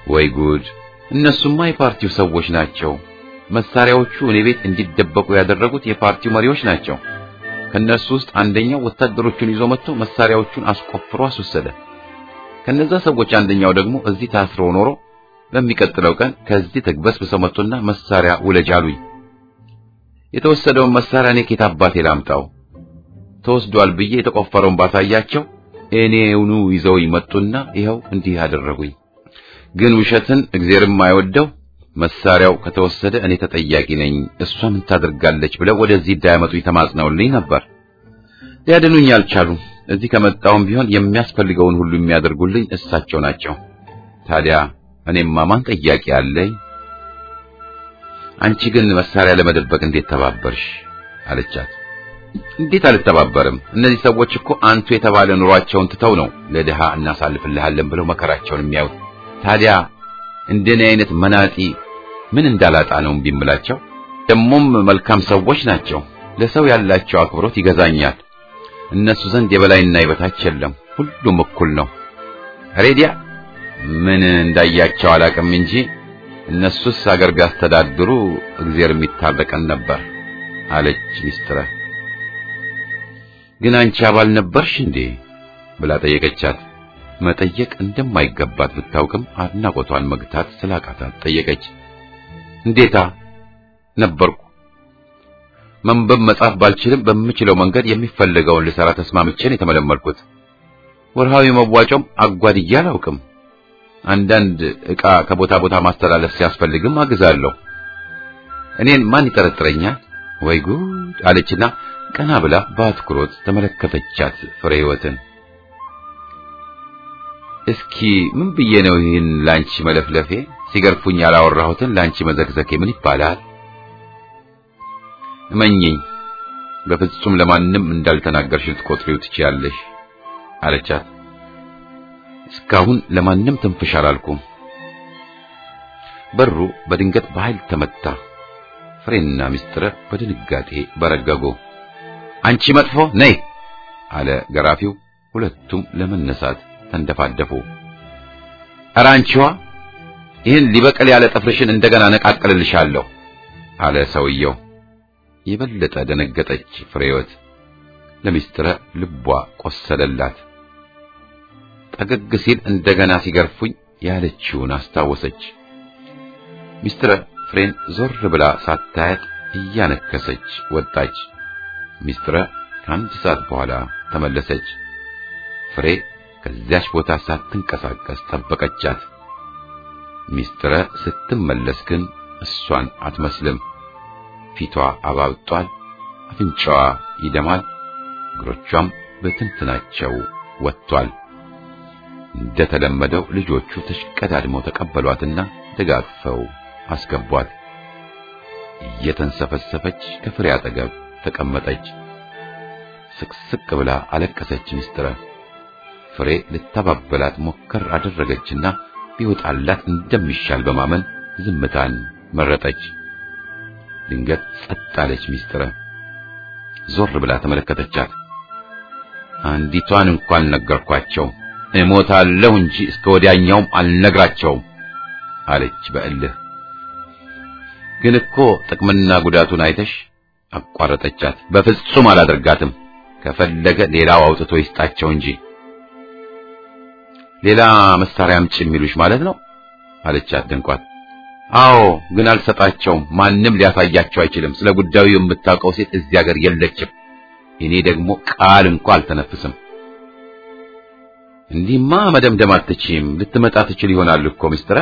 ወይ ጉድ! እነሱማ የፓርቲው ሰዎች ናቸው። መሳሪያዎቹ እኔ ቤት እንዲደበቁ ያደረጉት የፓርቲው መሪዎች ናቸው። ከነሱ ውስጥ አንደኛው ወታደሮቹን ይዞ መጥቶ መሳሪያዎቹን አስቆፍሮ አስወሰደ። ከነዛ ሰዎች አንደኛው ደግሞ እዚህ ታስሮ ኖሮ በሚቀጥለው ቀን ከዚህ ተግበስብሰው መጥቶና መሳሪያ ውለጅ አሉኝ። የተወሰደውን መሳሪያ እኔ ኬት አባቴ ላምጣው? ተወስዷል ብዬ የተቆፈረውን ባሳያቸው እኔውኑ ይዘውኝ መጡና ይኸው እንዲህ አደረጉኝ። ግን ውሸትን እግዚአብሔርም አይወደው መሳሪያው ከተወሰደ እኔ ተጠያቂ ነኝ፣ እሷ ምን ታደርጋለች ብለው ወደዚህ እንዳያመጡኝ ተማጽነውልኝ ነበር። ሊያድኑኝ አልቻሉም። እዚህ ከመጣሁም ቢሆን የሚያስፈልገውን ሁሉ የሚያደርጉልኝ እሳቸው ናቸው። ታዲያ እኔማ ማን ጠያቂ አለኝ? አንቺ ግን መሳሪያ ለመደበቅ እንዴት ተባበርሽ? አለቻት። እንዴት አልተባበርም? እነዚህ ሰዎች እኮ አንቱ የተባለ ኑሯቸውን ትተው ነው ለድሃ እናሳልፍልሃለን ብለው መከራቸውን የሚያዩት። ታዲያ እንደኔ አይነት መናጢ ምን እንዳላጣ ነው እምቢ እምላቸው? ደሞም መልካም ሰዎች ናቸው። ለሰው ያላቸው አክብሮት ይገዛኛል። እነሱ ዘንድ የበላይና የበታች የለም፣ ሁሉም እኩል ነው። ሬዲያ ምን እንዳያቸው አላቅም እንጂ እነሱስ አገር ቢያስተዳድሩ እግዚአብሔር የሚታረቀን ነበር አለች ሚስትረ። ግን አንቺ አባል ነበርሽ እንዴ ብላ ጠየቀቻት። መጠየቅ እንደማይገባት ብታውቅም አድናቆቷን መግታት ስላቃታት ጠየቀች። እንዴታ ነበርኩ። መንበብ መጻፍ ባልችልም በምችለው መንገድ የሚፈለገውን ልሰራ ተስማምቼን የተመለመልኩት። ወርሃዊ መዋጮም አጓድዬ አላውቅም። አንዳንድ ዕቃ ከቦታ ቦታ ማስተላለፍ ሲያስፈልግም አግዛለሁ። እኔን ማን ይጠረጥረኛል? ወይ ጉድ አለችና ቀና ብላ በአትኩሮት ተመለከተቻት ፍሬ ሕይወትን። እስኪ ምን ብዬ ነው ይህን ላንቺ መለፍለፌ? ሲገርፉኝ ያላወራሁትን ላንቺ መዘግዘኬ ምን ይባላል? እመኚኝ፣ በፍጹም ለማንም እንዳልተናገርሽ ልትቆጥሪው ትችያለሽ አለቻት። እስካሁን ለማንም ትንፍሽ አላልኩም። በሩ በድንገት በኃይል ተመታ። ፍሬና ሚስጥረ በድንጋጤ በረገጉ። አንቺ መጥፎ ነይ አለ ገራፊው። ሁለቱም ለመነሳት ተንደፋደፉ። ኧረ አንቺዋ ይህን ሊበቅል ያለ ጥፍርሽን እንደገና ነቃቅልልሻለሁ አለ ሰውየው። የበለጠ ደነገጠች ፍሬወት። ለሚስጥረ ልቧ ቆሰለላት። ጠገግ ሲል እንደገና ሲገርፉኝ ያለችውን አስታወሰች። ሚስትረ ፍሬን ዞር ብላ ሳታያት እያነከሰች ወጣች። ሚስትረ ከአንድ ሰዓት በኋላ ተመለሰች። ፍሬ ከዚያች ቦታ ሳትንቀሳቀስ ጠበቀቻት። ሚስትረ ስትመለስ ግን እሷን አትመስልም። ፊቷ አባብጧል፣ አፍንጫዋ ይደማል፣ እግሮቿም በትንትናቸው ወጥቷል። እንደተለመደው ልጆቹ ተሽቀዳድመው ተቀበሏትና ደጋግፈው አስገቧት። እየተንሰፈሰፈች ከፍሬ አጠገብ ተቀመጠች። ስቅስቅ ብላ አለቀሰች። ሚስትረ ፍሬ ልታባበላት ሞከር አደረገችና ቢወጣላት እንደሚሻል በማመን ዝምታን መረጠች። ድንገት ጸጥ አለች። ሚስትረ ዞር ብላ ተመለከተቻት። አንዲቷን እንኳን ነገርኳቸው እሞታለሁ እንጂ እስከ ወዲያኛውም አልነግራቸውም አለች በእልህ። ግን እኮ ጥቅምና ጉዳቱን አይተሽ አቋረጠቻት። በፍጹም አላደርጋትም። ከፈለገ ሌላው አውጥቶ ይስጣቸው እንጂ ሌላ መሳሪያ አምጪ የሚሉሽ ማለት ነው አለቻት ደንቋት። አዎ፣ ግን አልሰጣቸውም። ማንም ሊያሳያቸው አይችልም። ስለ ጉዳዩ የምታውቀው ሴት እዚህ ሀገር የለችም። እኔ ደግሞ ቃል እንኳ አልተነፍስም። እንዲህማ መደምደም አትችይም። ልትመጣ ትችል ይሆናል እኮ ሚስትረ።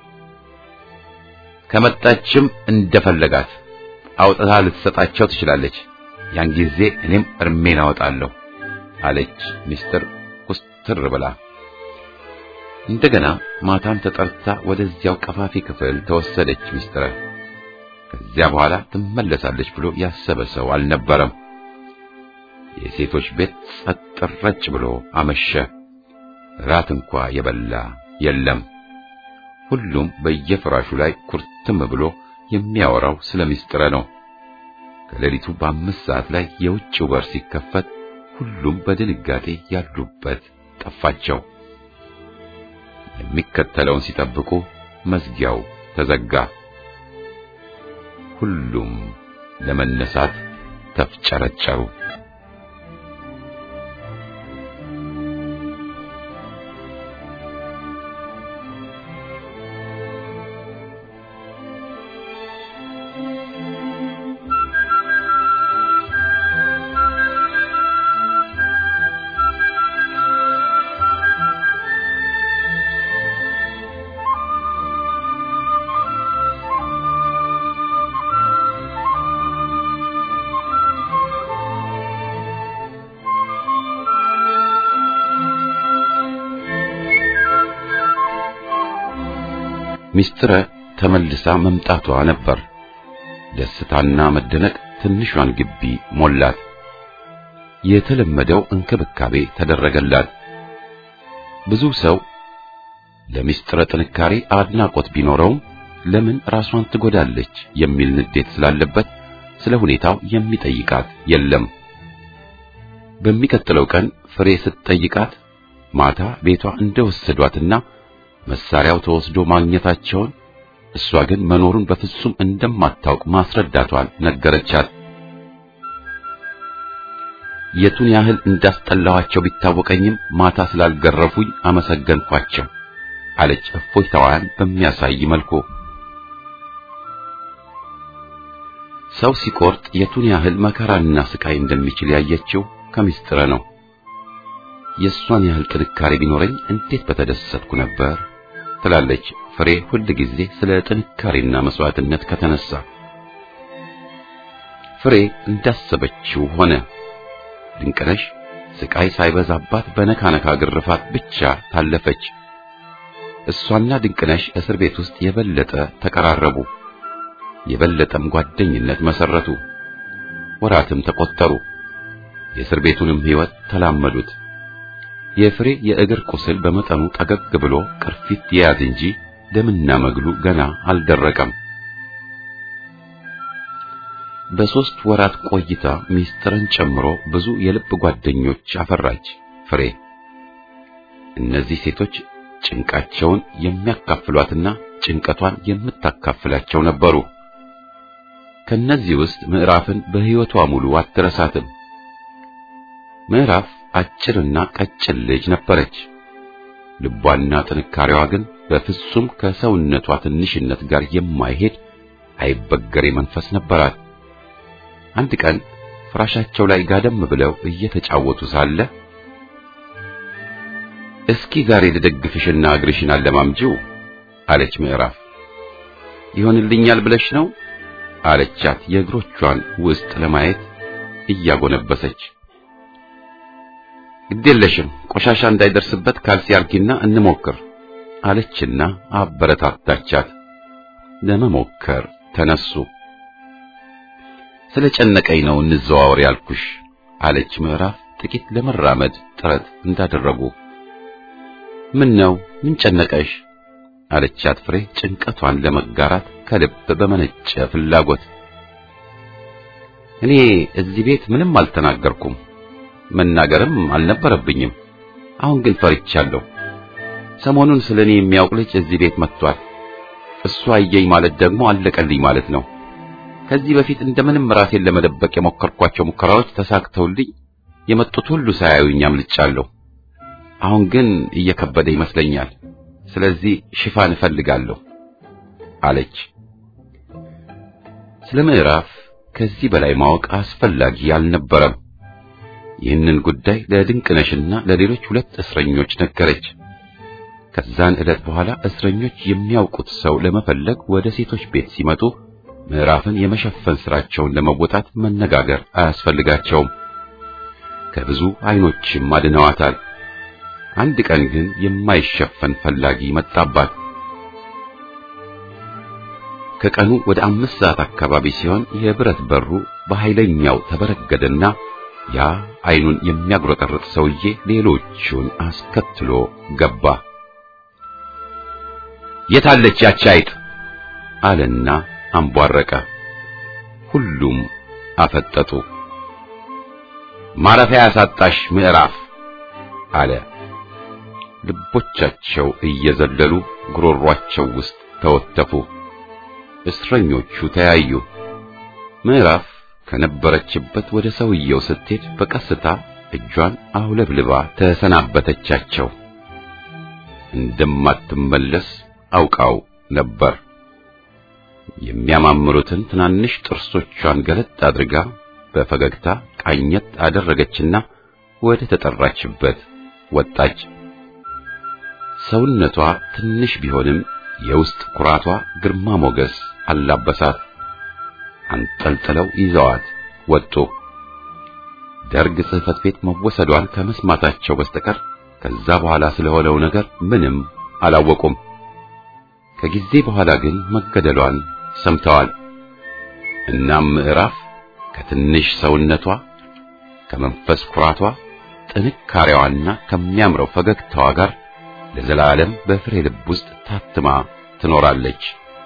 ከመጣችም እንደፈለጋት አውጥታ ልትሰጣቸው ትችላለች። ያን ጊዜ እኔም እርሜን አወጣለሁ አለች ሚስትር ኩስትር ብላ። እንደገና ማታም ተጠርታ ወደዚያው ቀፋፊ ክፍል ተወሰደች ሚስትረ። ከዚያ በኋላ ትመለሳለች ብሎ ያሰበ ሰው አልነበረም። የሴቶች ቤት ጸጥ ረጭ ብሎ አመሸ። ራት እንኳ የበላ የለም። ሁሉም በየፍራሹ ላይ ኩርትም ብሎ የሚያወራው ስለ ሚስጥረ ነው። ከሌሊቱ በአምስት ሰዓት ላይ የውጭው በር ሲከፈት ሁሉም በድንጋጤ ያሉበት ጠፋቸው። የሚከተለውን ሲጠብቁ መዝጊያው ተዘጋ። ሁሉም ለመነሳት ተፍጨረጨሩ። ሚስጥረ ተመልሳ መምጣቷ ነበር። ደስታና መደነቅ ትንሿን ግቢ ሞላት። የተለመደው እንክብካቤ ተደረገላት። ብዙ ሰው ለሚስጥረ ጥንካሬ አድናቆት ቢኖረውም ለምን ራሷን ትጎዳለች የሚል ንዴት ስላለበት ስለ ሁኔታው የሚጠይቃት የለም። በሚቀጥለው ቀን ፍሬ ስትጠይቃት ማታ ቤቷ እንደወሰዷትና መሳሪያው ተወስዶ ማግኘታቸውን እሷ ግን መኖሩን በፍጹም እንደማታውቅ ማስረዳቷን ነገረቻት። የቱን ያህል እንዳስጠላኋቸው ቢታወቀኝም ማታ ስላልገረፉኝ አመሰገንኳቸው አለች እፎይታዋን በሚያሳይ መልኩ። ሰው ሲቆርጥ የቱን ያህል መከራና ስቃይ እንደሚችል ያየችው ከሚስጥረ ነው። የእሷን ያህል ጥንካሬ ቢኖረኝ እንዴት በተደሰትኩ ነበር ትላለች ፍሬ ሁል ጊዜ ስለ ጥንካሬና መስዋዕትነት ከተነሳ። ፍሬ እንዳሰበችው ሆነ። ድንቅነሽ ስቃይ ሳይበዛባት በነካነካ ግርፋት ብቻ ታለፈች። እሷና ድንቅነሽ እስር ቤት ውስጥ የበለጠ ተቀራረቡ። የበለጠም ጓደኝነት መሰረቱ። ወራትም ተቆጠሩ። የእስር ቤቱንም ሕይወት ተላመዱት። የፍሬ የእግር ቁስል በመጠኑ ጠገግ ብሎ ቅርፊት የያዝ እንጂ ደምና መግሉ ገና አልደረቀም። በሦስት ወራት ቆይታ ሚስጥርን ጨምሮ ብዙ የልብ ጓደኞች አፈራች ፍሬ። እነዚህ ሴቶች ጭንቃቸውን የሚያካፍሏትና ጭንቀቷን የምታካፍላቸው ነበሩ። ከነዚህ ውስጥ ምዕራፍን በሕይወቷ ሙሉ አትረሳትም። ምዕራፍ አጭርና ቀጭን ልጅ ነበረች። ልቧና ጥንካሬዋ ግን በፍጹም ከሰውነቷ ትንሽነት ጋር የማይሄድ አይበገሬ መንፈስ ነበራት። አንድ ቀን ፍራሻቸው ላይ ጋደም ብለው እየተጫወቱ ሳለ እስኪ ዛሬ ልደግፍሽና እግርሽን አለማምጂው አለች ምዕራፍ። ይሆንልኛል ብለሽ ነው አለቻት የእግሮቿን ውስጥ ለማየት እያጎነበሰች። ግዴለሽም ቆሻሻ እንዳይደርስበት ካልሲ አርጊና እንሞክር አለችና አበረታታቻት። ለመሞከር ተነሱ። ስለ ጨነቀኝ ነው እንዘዋወር ያልኩሽ አለች ምዕራፍ ጥቂት ለመራመድ ጥረት እንዳደረጉ። ምን ነው ምን ጨነቀሽ? አለቻት ፍሬ ጭንቀቷን ለመጋራት ከልብ በመነጨ ፍላጎት። እኔ እዚህ ቤት ምንም አልተናገርኩም፣ መናገርም አልነበረብኝም። አሁን ግን ፈርቻለሁ። ሰሞኑን ስለኔ የሚያውቅ ልጅ እዚህ ቤት መጥቷል። እሱ አየኝ ማለት ደግሞ አለቀልኝ ማለት ነው። ከዚህ በፊት እንደምንም ራሴን ለመደበቅ የሞከርኳቸው ሙከራዎች ተሳክተውልኝ የመጡት ሁሉ ሳያዩኝ አምልጫለሁ። አሁን ግን እየከበደ ይመስለኛል። ስለዚህ ሽፋን እፈልጋለሁ አለች። ስለ ምዕራፍ ከዚህ በላይ ማወቅ አስፈላጊ አልነበረም። ይህንን ጉዳይ ለድንቅነሽና ለሌሎች ሁለት እስረኞች ነገረች። ከዛን ዕለት በኋላ እስረኞች የሚያውቁት ሰው ለመፈለግ ወደ ሴቶች ቤት ሲመጡ ምዕራፍን የመሸፈን ስራቸውን ለመወጣት መነጋገር አያስፈልጋቸውም። ከብዙ አይኖችም አድነዋታል። አንድ ቀን ግን የማይሸፈን ፈላጊ መጣባት። ከቀኑ ወደ አምስት ሰዓት አካባቢ ሲሆን የብረት በሩ በኃይለኛው ተበረገደና ያ አይኑን የሚያጉረጠርጥ ሰውዬ ሌሎቹን አስከትሎ ገባ። የታለች ያቺ አይጥ አለና አንቧረቀ። ሁሉም አፈጠጡ። ማረፊያ ያሳጣሽ ምዕራፍ አለ። ልቦቻቸው እየዘለሉ ጉሮሯቸው ውስጥ ተወተፉ። እስረኞቹ ተያዩ። ምዕራፍ ከነበረችበት ወደ ሰውየው ስትሄድ በቀስታ እጇን አውለብልባ ተሰናበተቻቸው። እንደማትመለስ አውቃው ነበር። የሚያማምሩትን ትናንሽ ጥርሶቿን ገለጥ አድርጋ በፈገግታ ቃኘት አደረገችና ወደ ተጠራችበት ወጣች። ሰውነቷ ትንሽ ቢሆንም የውስጥ ኩራቷ ግርማ ሞገስ አላበሳት። አንጠልጥለው ይዘዋት ወጡ። ደርግ ጽሕፈት ቤት መወሰዷን ከመስማታቸው በስተቀር ከዛ በኋላ ስለሆነው ነገር ምንም አላወቁም። ከጊዜ በኋላ ግን መገደሏን ሰምተዋል። እናም ምዕራፍ ከትንሽ ሰውነቷ ከመንፈስ ኩራቷ ጥንካሬዋና ከሚያምረው ፈገግታዋ ጋር ለዘላለም በፍሬ ልብ ውስጥ ታትማ ትኖራለች።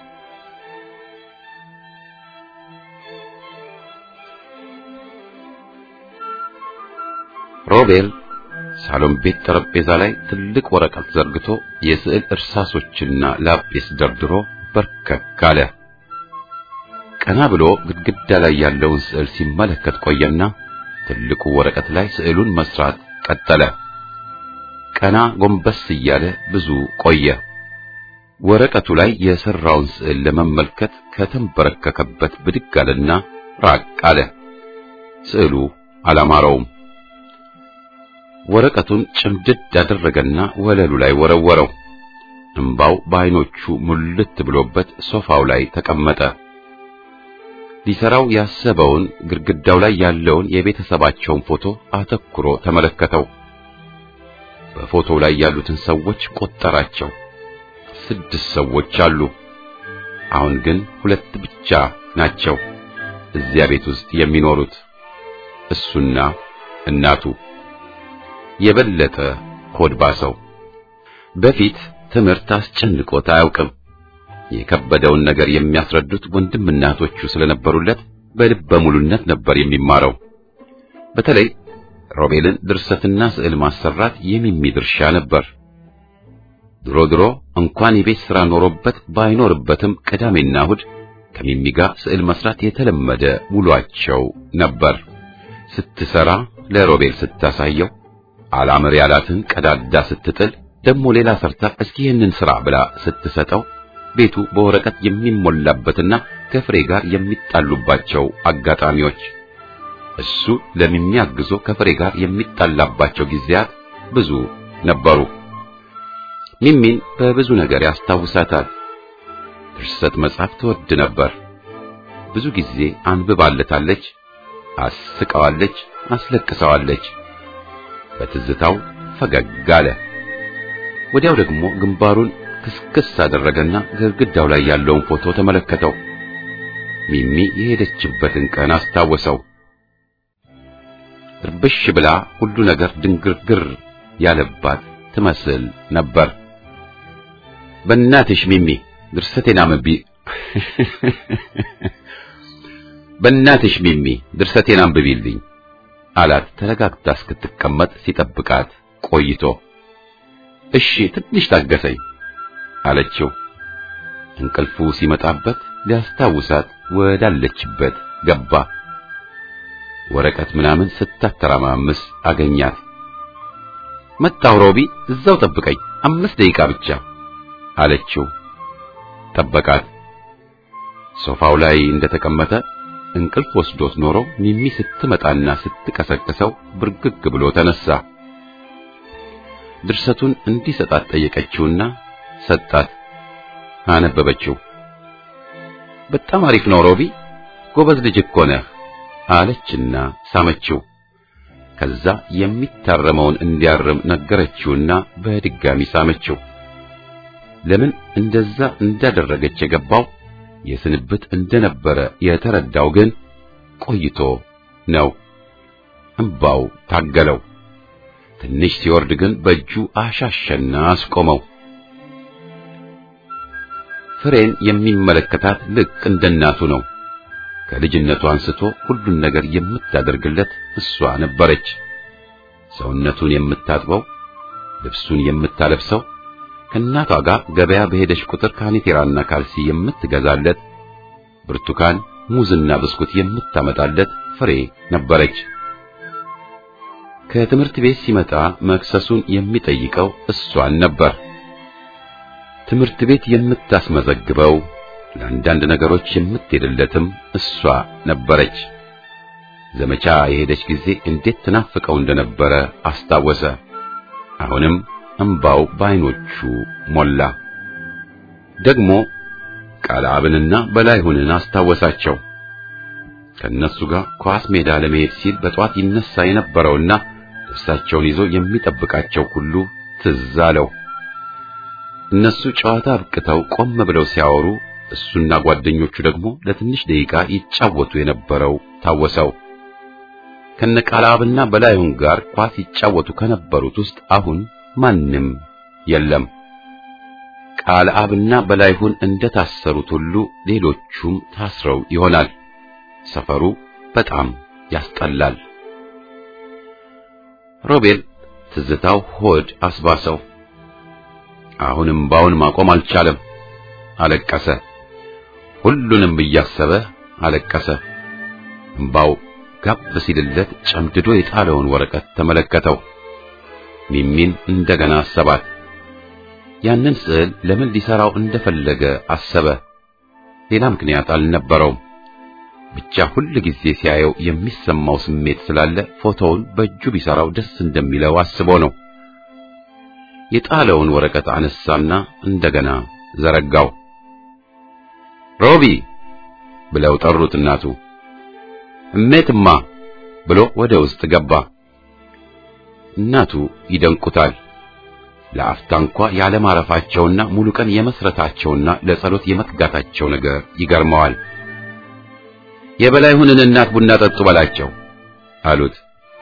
ሮቤል ሳሎን ቤት ጠረጴዛ ላይ ትልቅ ወረቀት ዘርግቶ የስዕል እርሳሶችና ላጲስ ደርድሮ በርከክ አለ። ቀና ብሎ ግድግዳ ላይ ያለውን ስዕል ሲመለከት ቆየና ትልቁ ወረቀት ላይ ስዕሉን መስራት ቀጠለ። ቀና ጎንበስ እያለ ብዙ ቆየ። ወረቀቱ ላይ የሰራውን ስዕል ለመመልከት ከተንበረከከበት ብድግ አለና ራቅ አለ። ስዕሉ አላማረውም። ወረቀቱን ጭምድድ ያደረገና ወለሉ ላይ ወረወረው። እምባው በዓይኖቹ ሙልት ብሎበት ሶፋው ላይ ተቀመጠ። ሊሰራው ያሰበውን ግድግዳው ላይ ያለውን የቤተሰባቸውን ፎቶ አተኩሮ ተመለከተው። በፎቶው ላይ ያሉትን ሰዎች ቆጠራቸው። ስድስት ሰዎች አሉ። አሁን ግን ሁለት ብቻ ናቸው እዚያ ቤት ውስጥ የሚኖሩት እሱና እናቱ። የበለጠ ሆድ ባሰው። በፊት ትምህርት አስጨንቆት አያውቅም። የከበደውን ነገር የሚያስረዱት ወንድም እናቶቹ ስለነበሩለት በልበ ሙሉነት ነበር የሚማረው። በተለይ ሮቤልን ድርሰትና ስዕል ማሰራት የሚሚ ድርሻ ነበር። ድሮ ድሮ እንኳን የቤት ሥራ ኖሮበት ባይኖርበትም ቅዳሜና እሑድ ከሚሚ ጋር ስዕል መስራት የተለመደ ውሏቸው ነበር። ስትሰራ ለሮቤል ስታሳየው አላምር ያላትን ቀዳዳ ስትጥል ደግሞ ሌላ ሰርታ እስኪ ይህንን ስራ ብላ ስትሰጠው ቤቱ በወረቀት የሚሞላበትና ከፍሬ ጋር የሚጣሉባቸው አጋጣሚዎች እሱ ለሚያግዞ ከፍሬ ጋር የሚጣላባቸው ጊዜያት ብዙ ነበሩ። ሚሚን በብዙ ነገር ያስታውሳታል። ድርሰት መጻፍ ትወድ ነበር። ብዙ ጊዜ አንብባለታለች፣ አስቀዋለች፣ አስለቅሰዋለች። በትዝታው ፈገግ አለ። ወዲያው ደግሞ ግንባሩን ክስክስ አደረገና ግድግዳው ላይ ያለውን ፎቶ ተመለከተው። ሚሚ የሄደችበትን ቀን አስታወሰው። እርብሽ ብላ ሁሉ ነገር ድንግርግር ያለባት ትመስል ነበር። በእናትሽ ሚሚ ድርሰቴን አንብቢ፣ በእናትሽ ሚሚ ድርሰቴን አንብቢልኝ አላት። ተረጋግታ እስክትቀመጥ ሲጠብቃት ቆይቶ እሺ ትንሽ ታገሰኝ አለችው። እንቅልፉ ሲመጣበት ሊያስታውሳት ወዳለችበት ገባ። ወረቀት ምናምን ስታተራማምስ አገኛት። መጣሁ ሮቢ፣ እዛው ጠብቀኝ አምስት ደቂቃ ብቻ አለችው። ጠበቃት። ሶፋው ላይ እንደተቀመጠ እንቅልፍ ወስዶት ኖሮ ሚሚ ስትመጣና ስትቀሰቅሰው ብርግግ ብሎ ተነሳ። ድርሰቱን እንዲሰጣት ጠየቀችውና ሰጣት። አነበበችው። በጣም አሪፍ ነው ሮቢ፣ ጎበዝ ልጅ እኮ ነህ አለችና ሳመችው። ከዛ የሚታረመውን እንዲያርም ነገረችውና በድጋሚ ሳመችው። ለምን እንደዛ እንዳደረገች የገባው የስንብት እንደነበረ የተረዳው ግን ቆይቶ ነው። እምባው ታገለው። ትንሽ ሲወርድ ግን በእጁ አሻሸና አስቆመው። ፍሬን የሚመለከታት ልክ እንደ እናቱ ነው። ከልጅነቱ አንስቶ ሁሉን ነገር የምታደርግለት እሷ ነበረች። ሰውነቱን የምታጥበው፣ ልብሱን የምታለብሰው ከእናቷ ጋር ገበያ በሄደች ቁጥር ካኒቴራና ካልሲ የምትገዛለት ብርቱካን፣ ሙዝና ብስኩት የምታመጣለት ፍሬ ነበረች። ከትምህርት ቤት ሲመጣ መክሰሱን የሚጠይቀው እሷን ነበር። ትምህርት ቤት የምታስመዘግበው ለአንዳንድ ነገሮች የምትሄድለትም እሷ ነበረች። ዘመቻ የሄደች ጊዜ እንዴት ትናፍቀው እንደነበረ አስታወሰ። አሁንም እንባው በዓይኖቹ ሞላ። ደግሞ ቃልአብንና በላይሁንን አስታወሳቸው። ከእነሱ ጋር ኳስ ሜዳ ለመሄድ ሲል በጠዋት ይነሳ የነበረውና ልብሳቸውን ይዞ የሚጠብቃቸው ሁሉ ትዝ አለው። እነሱ ጨዋታ አብቅተው ቆም ብለው ሲያወሩ እሱና ጓደኞቹ ደግሞ ለትንሽ ደቂቃ ይጫወቱ የነበረው ታወሰው። ከነቃልአብና በላይሁን ጋር ኳስ ይጫወቱ ከነበሩት ውስጥ አሁን ማንም የለም። ቃልአብና በላይሁን እንደታሰሩት ሁሉ ሌሎቹም ታስረው ይሆናል። ሰፈሩ በጣም ያስጠላል። ሮቤል ትዝታው ሆድ አስባሰው። አሁንም ባውን ማቆም አልቻለም። አለቀሰ። ሁሉንም እያሰበ አለቀሰ። እምባው ጋብ ሲልለት ጨምድዶ የጣለውን ወረቀት ተመለከተው። ሚሚን እንደገና አሰባት። ያንን ስዕል ለምን ሊሰራው እንደፈለገ አሰበ። ሌላ ምክንያት አልነበረውም። ብቻ ሁል ጊዜ ሲያየው የሚሰማው ስሜት ስላለ ፎቶውን በእጁ ቢሰራው ደስ እንደሚለው አስቦ ነው። የጣለውን ወረቀት አነሳና እንደገና ዘረጋው። ሮቢ ብለው ጠሩት እናቱ። እሜትማ ብሎ ወደ ውስጥ ገባ። እናቱ ይደንቁታል። ለአፍታ እንኳ ያለማረፋቸውና ሙሉ ቀን የመስረታቸውና ለጸሎት የመትጋታቸው ነገር ይገርመዋል። የበላይሁንን እናት ቡና ጠጡ በላቸው አሉት።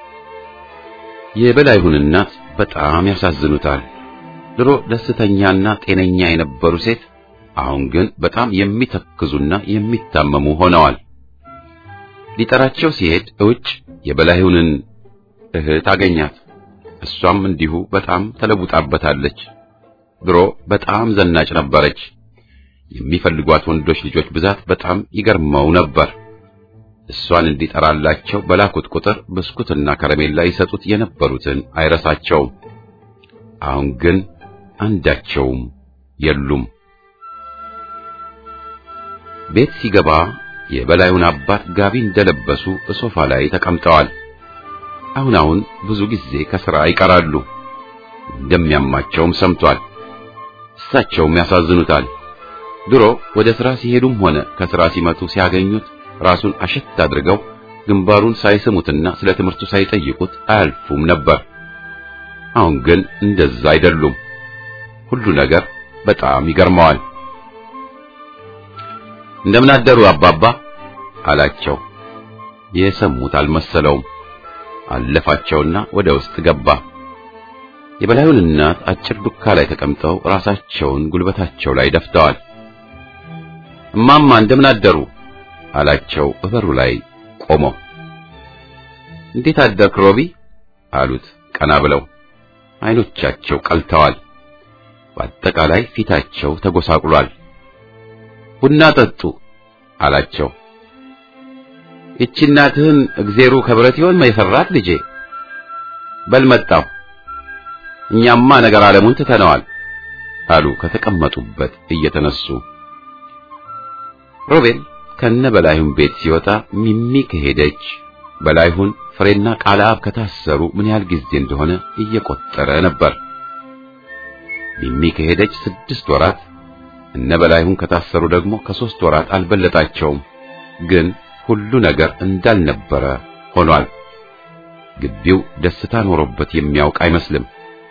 የበላይሁን እናት በጣም ያሳዝኑታል። ድሮ ደስተኛና ጤነኛ የነበሩ ሴት አሁን ግን በጣም የሚተክዙና የሚታመሙ ሆነዋል። ሊጠራቸው ሲሄድ እውጭ የበላይሁንን እህት አገኛት። እሷም እንዲሁ በጣም ተለውጣበታለች። ድሮ በጣም ዘናጭ ነበረች። የሚፈልጓት ወንዶች ልጆች ብዛት በጣም ይገርመው ነበር። እሷን እንዲጠራላቸው በላኩት ቁጥር ብስኩትና ከረሜላ ይሰጡት የነበሩትን አይረሳቸውም። አሁን ግን አንዳቸውም የሉም። ቤት ሲገባ የበላዩን አባት ጋቢ እንደለበሱ በሶፋ ላይ ተቀምጠዋል። አሁን አሁን ብዙ ጊዜ ከሥራ ይቀራሉ። እንደሚያማቸውም ሰምቷል። እሳቸውም ያሳዝኑታል። ድሮ ወደ ሥራ ሲሄዱም ሆነ ከሥራ ሲመጡ ሲያገኙት ራሱን አሸት አድርገው ግንባሩን ሳይስሙትና ስለ ትምህርቱ ሳይጠይቁት አያልፉም ነበር። አሁን ግን እንደዛ አይደሉም። ሁሉ ነገር በጣም ይገርመዋል። እንደምን አደሩ አባባ አላቸው። የሰሙት አልመሰለውም። አለፋቸውና ወደ ውስጥ ገባ። የበላዩን እናት አጭር ዱካ ላይ ተቀምጠው ራሳቸውን ጉልበታቸው ላይ ደፍተዋል። እማማ እንደምን አደሩ አላቸው በበሩ ላይ ቆሞ። እንዴት አደርክ ሮቢ አሉት ቀና ብለው። አይኖቻቸው ቀልተዋል። በአጠቃላይ ፊታቸው ተጎሳቁሏል። ቡና ጠጡ አላቸው። ይቺ እናትህን እግዜሩ ከብረት ይሆን የሰራት ልጄ? በል መጣሁ። እኛማ ነገር ዓለሙን ትተነዋል አሉ ከተቀመጡበት እየተነሱ። ሮቤል ከነ በላይሁን ቤት ሲወጣ ሚሚ ከሄደች በላይሁን ፍሬና ቃልአብ ከታሰሩ ምን ያህል ጊዜ እንደሆነ እየቆጠረ ነበር። ሚሚ ከሄደች ስድስት ወራት እነ በላይሁን ከታሰሩ ደግሞ ከሦስት ወራት አልበለጣቸውም። ግን ሁሉ ነገር እንዳልነበረ ሆኗል። ግቢው ደስታ ኖሮበት የሚያውቅ አይመስልም።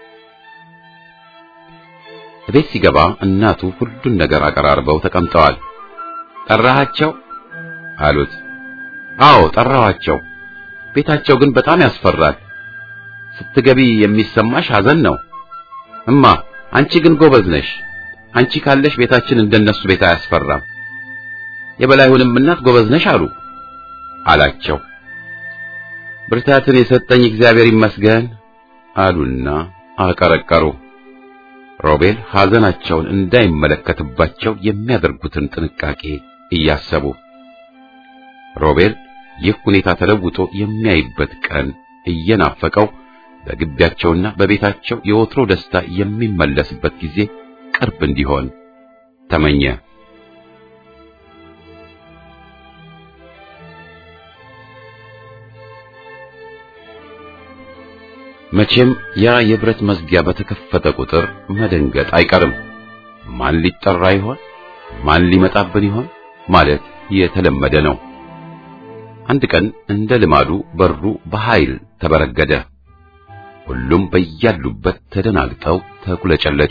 ቤት ሲገባ እናቱ ሁሉን ነገር አቀራርበው ተቀምጠዋል። ጠራሃቸው አሉት። አዎ ጠራኋቸው። ቤታቸው ግን በጣም ያስፈራል። ስትገቢ የሚሰማሽ ሐዘን ነው። እማ አንቺ ግን ጎበዝ ነሽ። አንቺ ካለሽ ቤታችን እንደነሱ ቤት አያስፈራም። የበላይሁንም እናት ጎበዝ ነሽ አሉ አላቸው። ብርታትን የሰጠኝ እግዚአብሔር ይመስገን አሉና አቀረቀሩ። ሮቤል ሐዘናቸውን እንዳይመለከትባቸው የሚያደርጉትን ጥንቃቄ እያሰቡ ሮቤል ይህ ሁኔታ ተለውጦ የሚያይበት ቀን እየናፈቀው በግቢያቸውና በቤታቸው የወትሮ ደስታ የሚመለስበት ጊዜ ቅርብ እንዲሆን ተመኘ። መቼም ያ የብረት መዝጊያ በተከፈተ ቁጥር መደንገጥ አይቀርም። ማን ሊጠራ ይሆን? ማን ሊመጣብን ይሆን? ማለት የተለመደ ነው። አንድ ቀን እንደ ልማዱ በሩ በኃይል ተበረገደ። ሁሉም በያሉበት ተደናግጠው ተኩለጨለጩ።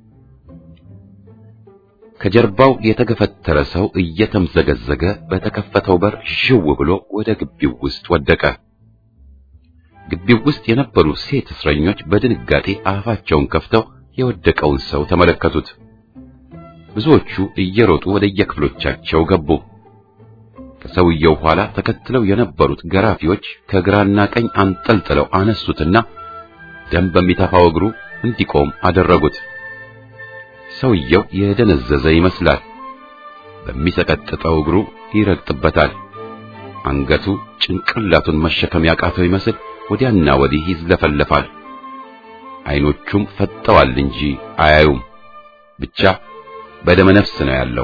ከጀርባው የተገፈተረ ሰው እየተምዘገዘገ በተከፈተው በር ሽው ብሎ ወደ ግቢው ውስጥ ወደቀ። ግቢው ውስጥ የነበሩ ሴት እስረኞች በድንጋጤ አፋቸውን ከፍተው የወደቀውን ሰው ተመለከቱት። ብዙዎቹ እየሮጡ ወደ የክፍሎቻቸው ገቡ። ከሰውየው ኋላ ተከትለው የነበሩት ገራፊዎች ከግራና ቀኝ አንጠልጥለው አነሱትና ደም በሚተፋው እግሩ እንዲቆም አደረጉት። ሰውየው የደነዘዘ ይመስላል። በሚሰቀጥጠው እግሩ ይረግጥበታል። አንገቱ ጭንቅላቱን መሸከም ያቃተው ይመስል ወዲያና ወዲህ ይዝለፈለፋል። አይኖቹም ፈጠዋል እንጂ አያዩም። ብቻ በደመ ነፍስ ነው ያለው።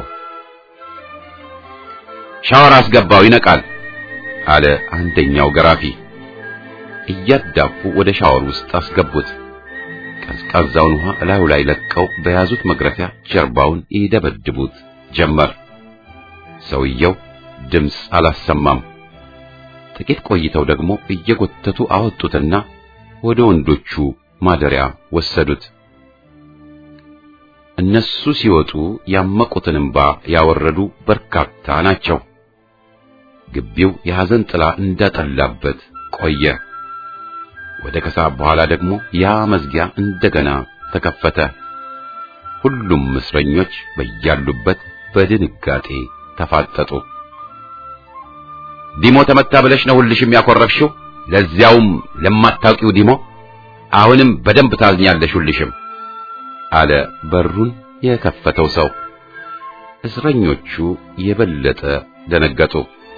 ሻወር አስገባው ይነቃል አለ አንደኛው ገራፊ። እያዳፉ ወደ ሻወር ውስጥ አስገቡት። ቀዝቃዛውን ውሃ እላዩ ላይ ለቀው በያዙት መግረፊያ ጀርባውን ይደበድቡት ጀመር። ሰውየው ድምፅ አላሰማም። ጥቂት ቆይተው ደግሞ እየጎተቱ አወጡትና ወደ ወንዶቹ ማደሪያ ወሰዱት። እነሱ ሲወጡ ያመቁትን እንባ ያወረዱ በርካታ ናቸው። ግቢው የሐዘን ጥላ እንዳጠላበት ቆየ። ወደ ከሰዓት በኋላ ደግሞ ያ መዝጊያ እንደገና ተከፈተ። ሁሉም እስረኞች በያሉበት በድንጋጤ ተፋጠጡ። ዲሞ ተመታ ብለሽ ነው ሁልሽም ያኮረፍሽው፣ ለዚያውም ለማታውቂው ዲሞ። አሁንም በደንብ ታዝኛለሽ ሁልሽም አለ በሩን የከፈተው ሰው። እስረኞቹ የበለጠ ደነገጡ።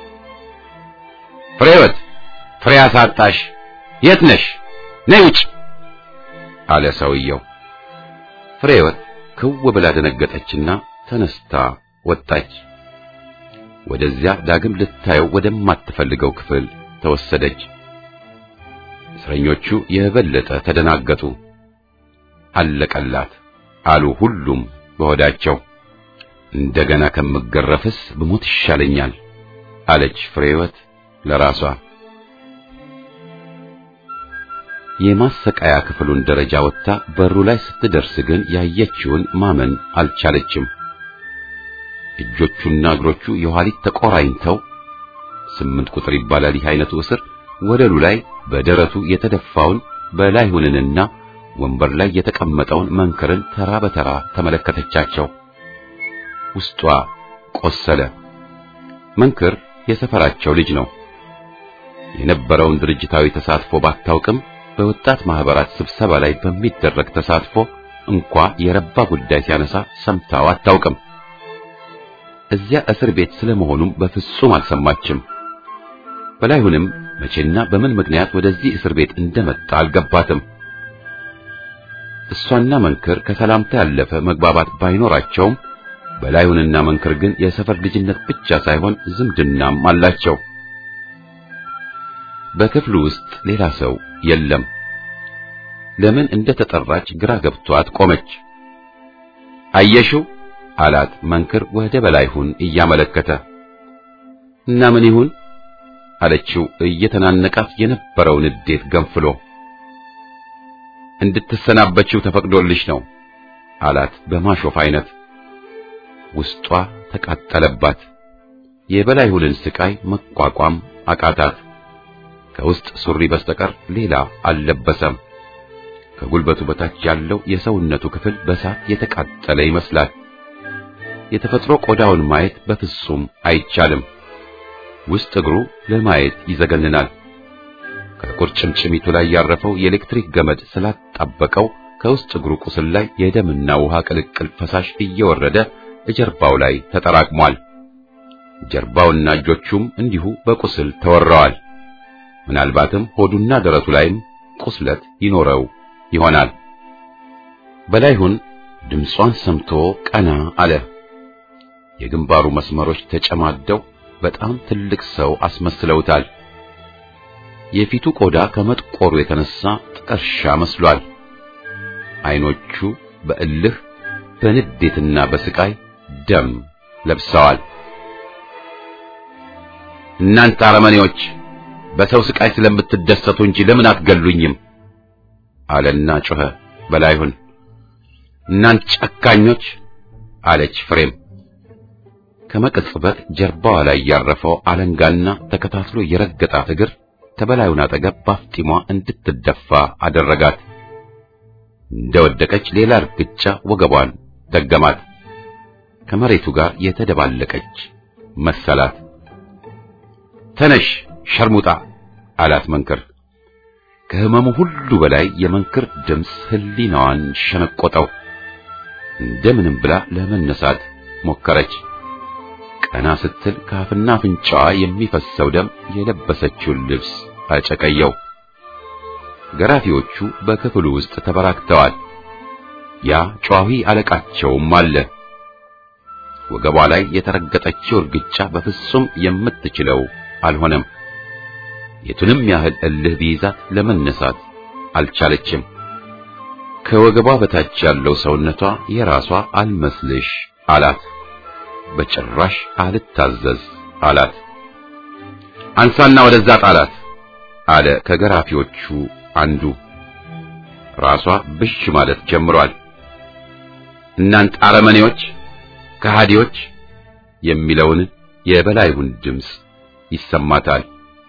ፍሬወት ፍሬ አሳጣሽ፣ የት ነሽ? ነይ ውጭ አለ ሰውየው። ፍሬወት ክው ብላ ደነገጠችና ተነስታ ወጣች። ወደዚያ ዳግም ልታየው ወደማትፈልገው ክፍል ተወሰደች። እስረኞቹ የበለጠ ተደናገጡ። አለቀላት አሉ ሁሉም በሆዳቸው። እንደገና ከምገረፍስ ብሞት ይሻለኛል አለች ፍሬወት ለራሷ። የማሰቃያ ክፍሉን ደረጃ ወጥታ በሩ ላይ ስትደርስ ግን ያየችውን ማመን አልቻለችም። እጆቹና እግሮቹ የኋሊት ተቆራኝተው ስምንት ቁጥር ይባላል ይህ አይነቱ እስር ወለሉ ላይ በደረቱ የተደፋውን በላይሁንንና ወንበር ላይ የተቀመጠውን መንክርን ተራ በተራ ተመለከተቻቸው። ውስጧ ቆሰለ። መንክር የሰፈራቸው ልጅ ነው። የነበረውን ድርጅታዊ ተሳትፎ ባታውቅም በወጣት ማህበራት ስብሰባ ላይ በሚደረግ ተሳትፎ እንኳ የረባ ጉዳይ ሲያነሳ ሰምታው አታውቅም። እዚያ እስር ቤት ስለመሆኑም በፍጹም አልሰማችም። በላይሁንም መቼና በምን ምክንያት ወደዚህ እስር ቤት እንደመጣ አልገባትም። እሷና መንክር ከሰላምታ ያለፈ መግባባት ባይኖራቸውም በላይሁንና መንክር ግን የሰፈር ልጅነት ብቻ ሳይሆን ዝምድናም አላቸው። በክፍሉ ውስጥ ሌላ ሰው የለም። ለምን እንደተጠራች ግራ ገብቷት ቆመች። አየሽው አላት መንክር ወደ በላይሁን እያመለከተ። እና ምን ይሁን አለችው እየተናነቃት የነበረውን ንዴት ገንፍሎ። እንድትሰናበችው ተፈቅዶልሽ ነው አላት በማሾፍ አይነት። ውስጧ ተቃጠለባት። የበላይሁንን ስቃይ መቋቋም አቃታት። ከውስጥ ሱሪ በስተቀር ሌላ አልለበሰም። ከጉልበቱ በታች ያለው የሰውነቱ ክፍል በሳት የተቃጠለ ይመስላል። የተፈጥሮ ቆዳውን ማየት በፍጹም አይቻልም። ውስጥ እግሩ ለማየት ይዘገንናል። ከቁርጭምጭሚቱ ላይ ያረፈው የኤሌክትሪክ ገመድ ስላጣበቀው ከውስጥ እግሩ ቁስል ላይ የደምና ውሃ ቅልቅል ፈሳሽ እየወረደ ጀርባው ላይ ተጠራቅሟል። ጀርባውና እጆቹም እንዲሁ በቁስል ተወረዋል። ምናልባትም ሆዱና ደረቱ ላይም ቁስለት ይኖረው ይሆናል። በላይሁን ድምጿን ሰምቶ ቀና አለ። የግንባሩ መስመሮች ተጨማደው በጣም ትልቅ ሰው አስመስለውታል። የፊቱ ቆዳ ከመጥቆሩ የተነሳ ጥቀርሻ መስሏል። አይኖቹ በእልህ በንዴትና በስቃይ ደም ለብሰዋል። እናንተ አረመኔዎች በሰው ስቃይ ስለምትደሰቱ እንጂ ለምን አትገሉኝም? አለና ጮኸ በላይሁን። እናንተ ጨካኞች አለች ፍሬም። ከመቅጽበት ጀርባዋ ላይ ያረፈው አለንጋና ተከታትሎ የረገጣት እግር ከበላዩን አጠገብ ባፍጢሟ እንድትደፋ አደረጋት። እንደወደቀች ሌላ እርግጫ ወገቧን ደገማት። ከመሬቱ ጋር የተደባለቀች መሰላት። ተነሽ ሸርሙጣ አላት መንክር። ከህመሙ ሁሉ በላይ የመንክር ድምፅ ህሊናዋን ሸነቆጠው። እንደምንም ብላ ለመነሳት ሞከረች። ቀና ስትል ካፍና አፍንጫዋ የሚፈሰው ደም የለበሰችውን ልብስ አጨቀየው። ገራፊዎቹ በክፍሉ ውስጥ ተበራክተዋል። ያ ጨዋሂ አለቃቸውም አለ። ወገቧ ላይ የተረገጠችው እርግጫ በፍጹም የምትችለው አልሆነም። የቱንም ያህል እልህ ቢይዛት ለመነሳት አልቻለችም። ከወገቧ በታች ያለው ሰውነቷ የራሷ አልመስልሽ አላት። በጭራሽ አልታዘዝ አላት። አንሳና ወደዛ ጣላት አለ ከገራፊዎቹ አንዱ። ራሷ ብሽ ማለት ጀምሯል። እናንተ አረመኔዎች፣ ከሃዲዎች የሚለውን የበላይሁን ድምፅ ይሰማታል።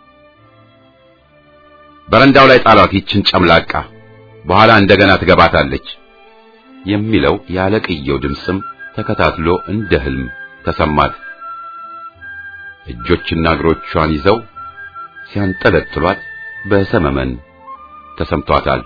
በረንዳው ላይ ጣሏት ይችን ጨምላቃ፣ በኋላ እንደገና ትገባታለች የሚለው ያለቅየው ድምፅም ተከታትሎ እንደ ህልም ተሰማት። እጆችና እግሮቿን ይዘው ሲያንጠለጥሏት በሰመመን ተሰምቷታል።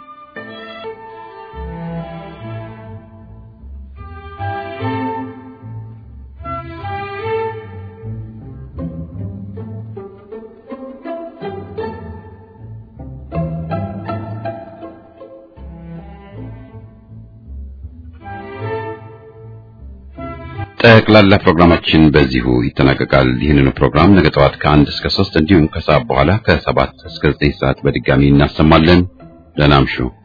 ጠቅላላ ፕሮግራማችን በዚሁ ይጠናቀቃል። ይህንኑ ፕሮግራም ነገ ጠዋት ከአንድ እስከ ሶስት እንዲሁም ከሰዓት በኋላ ከሰባት እስከ ዘጠኝ ሰዓት በድጋሚ እናሰማለን። ደህና እምሹ።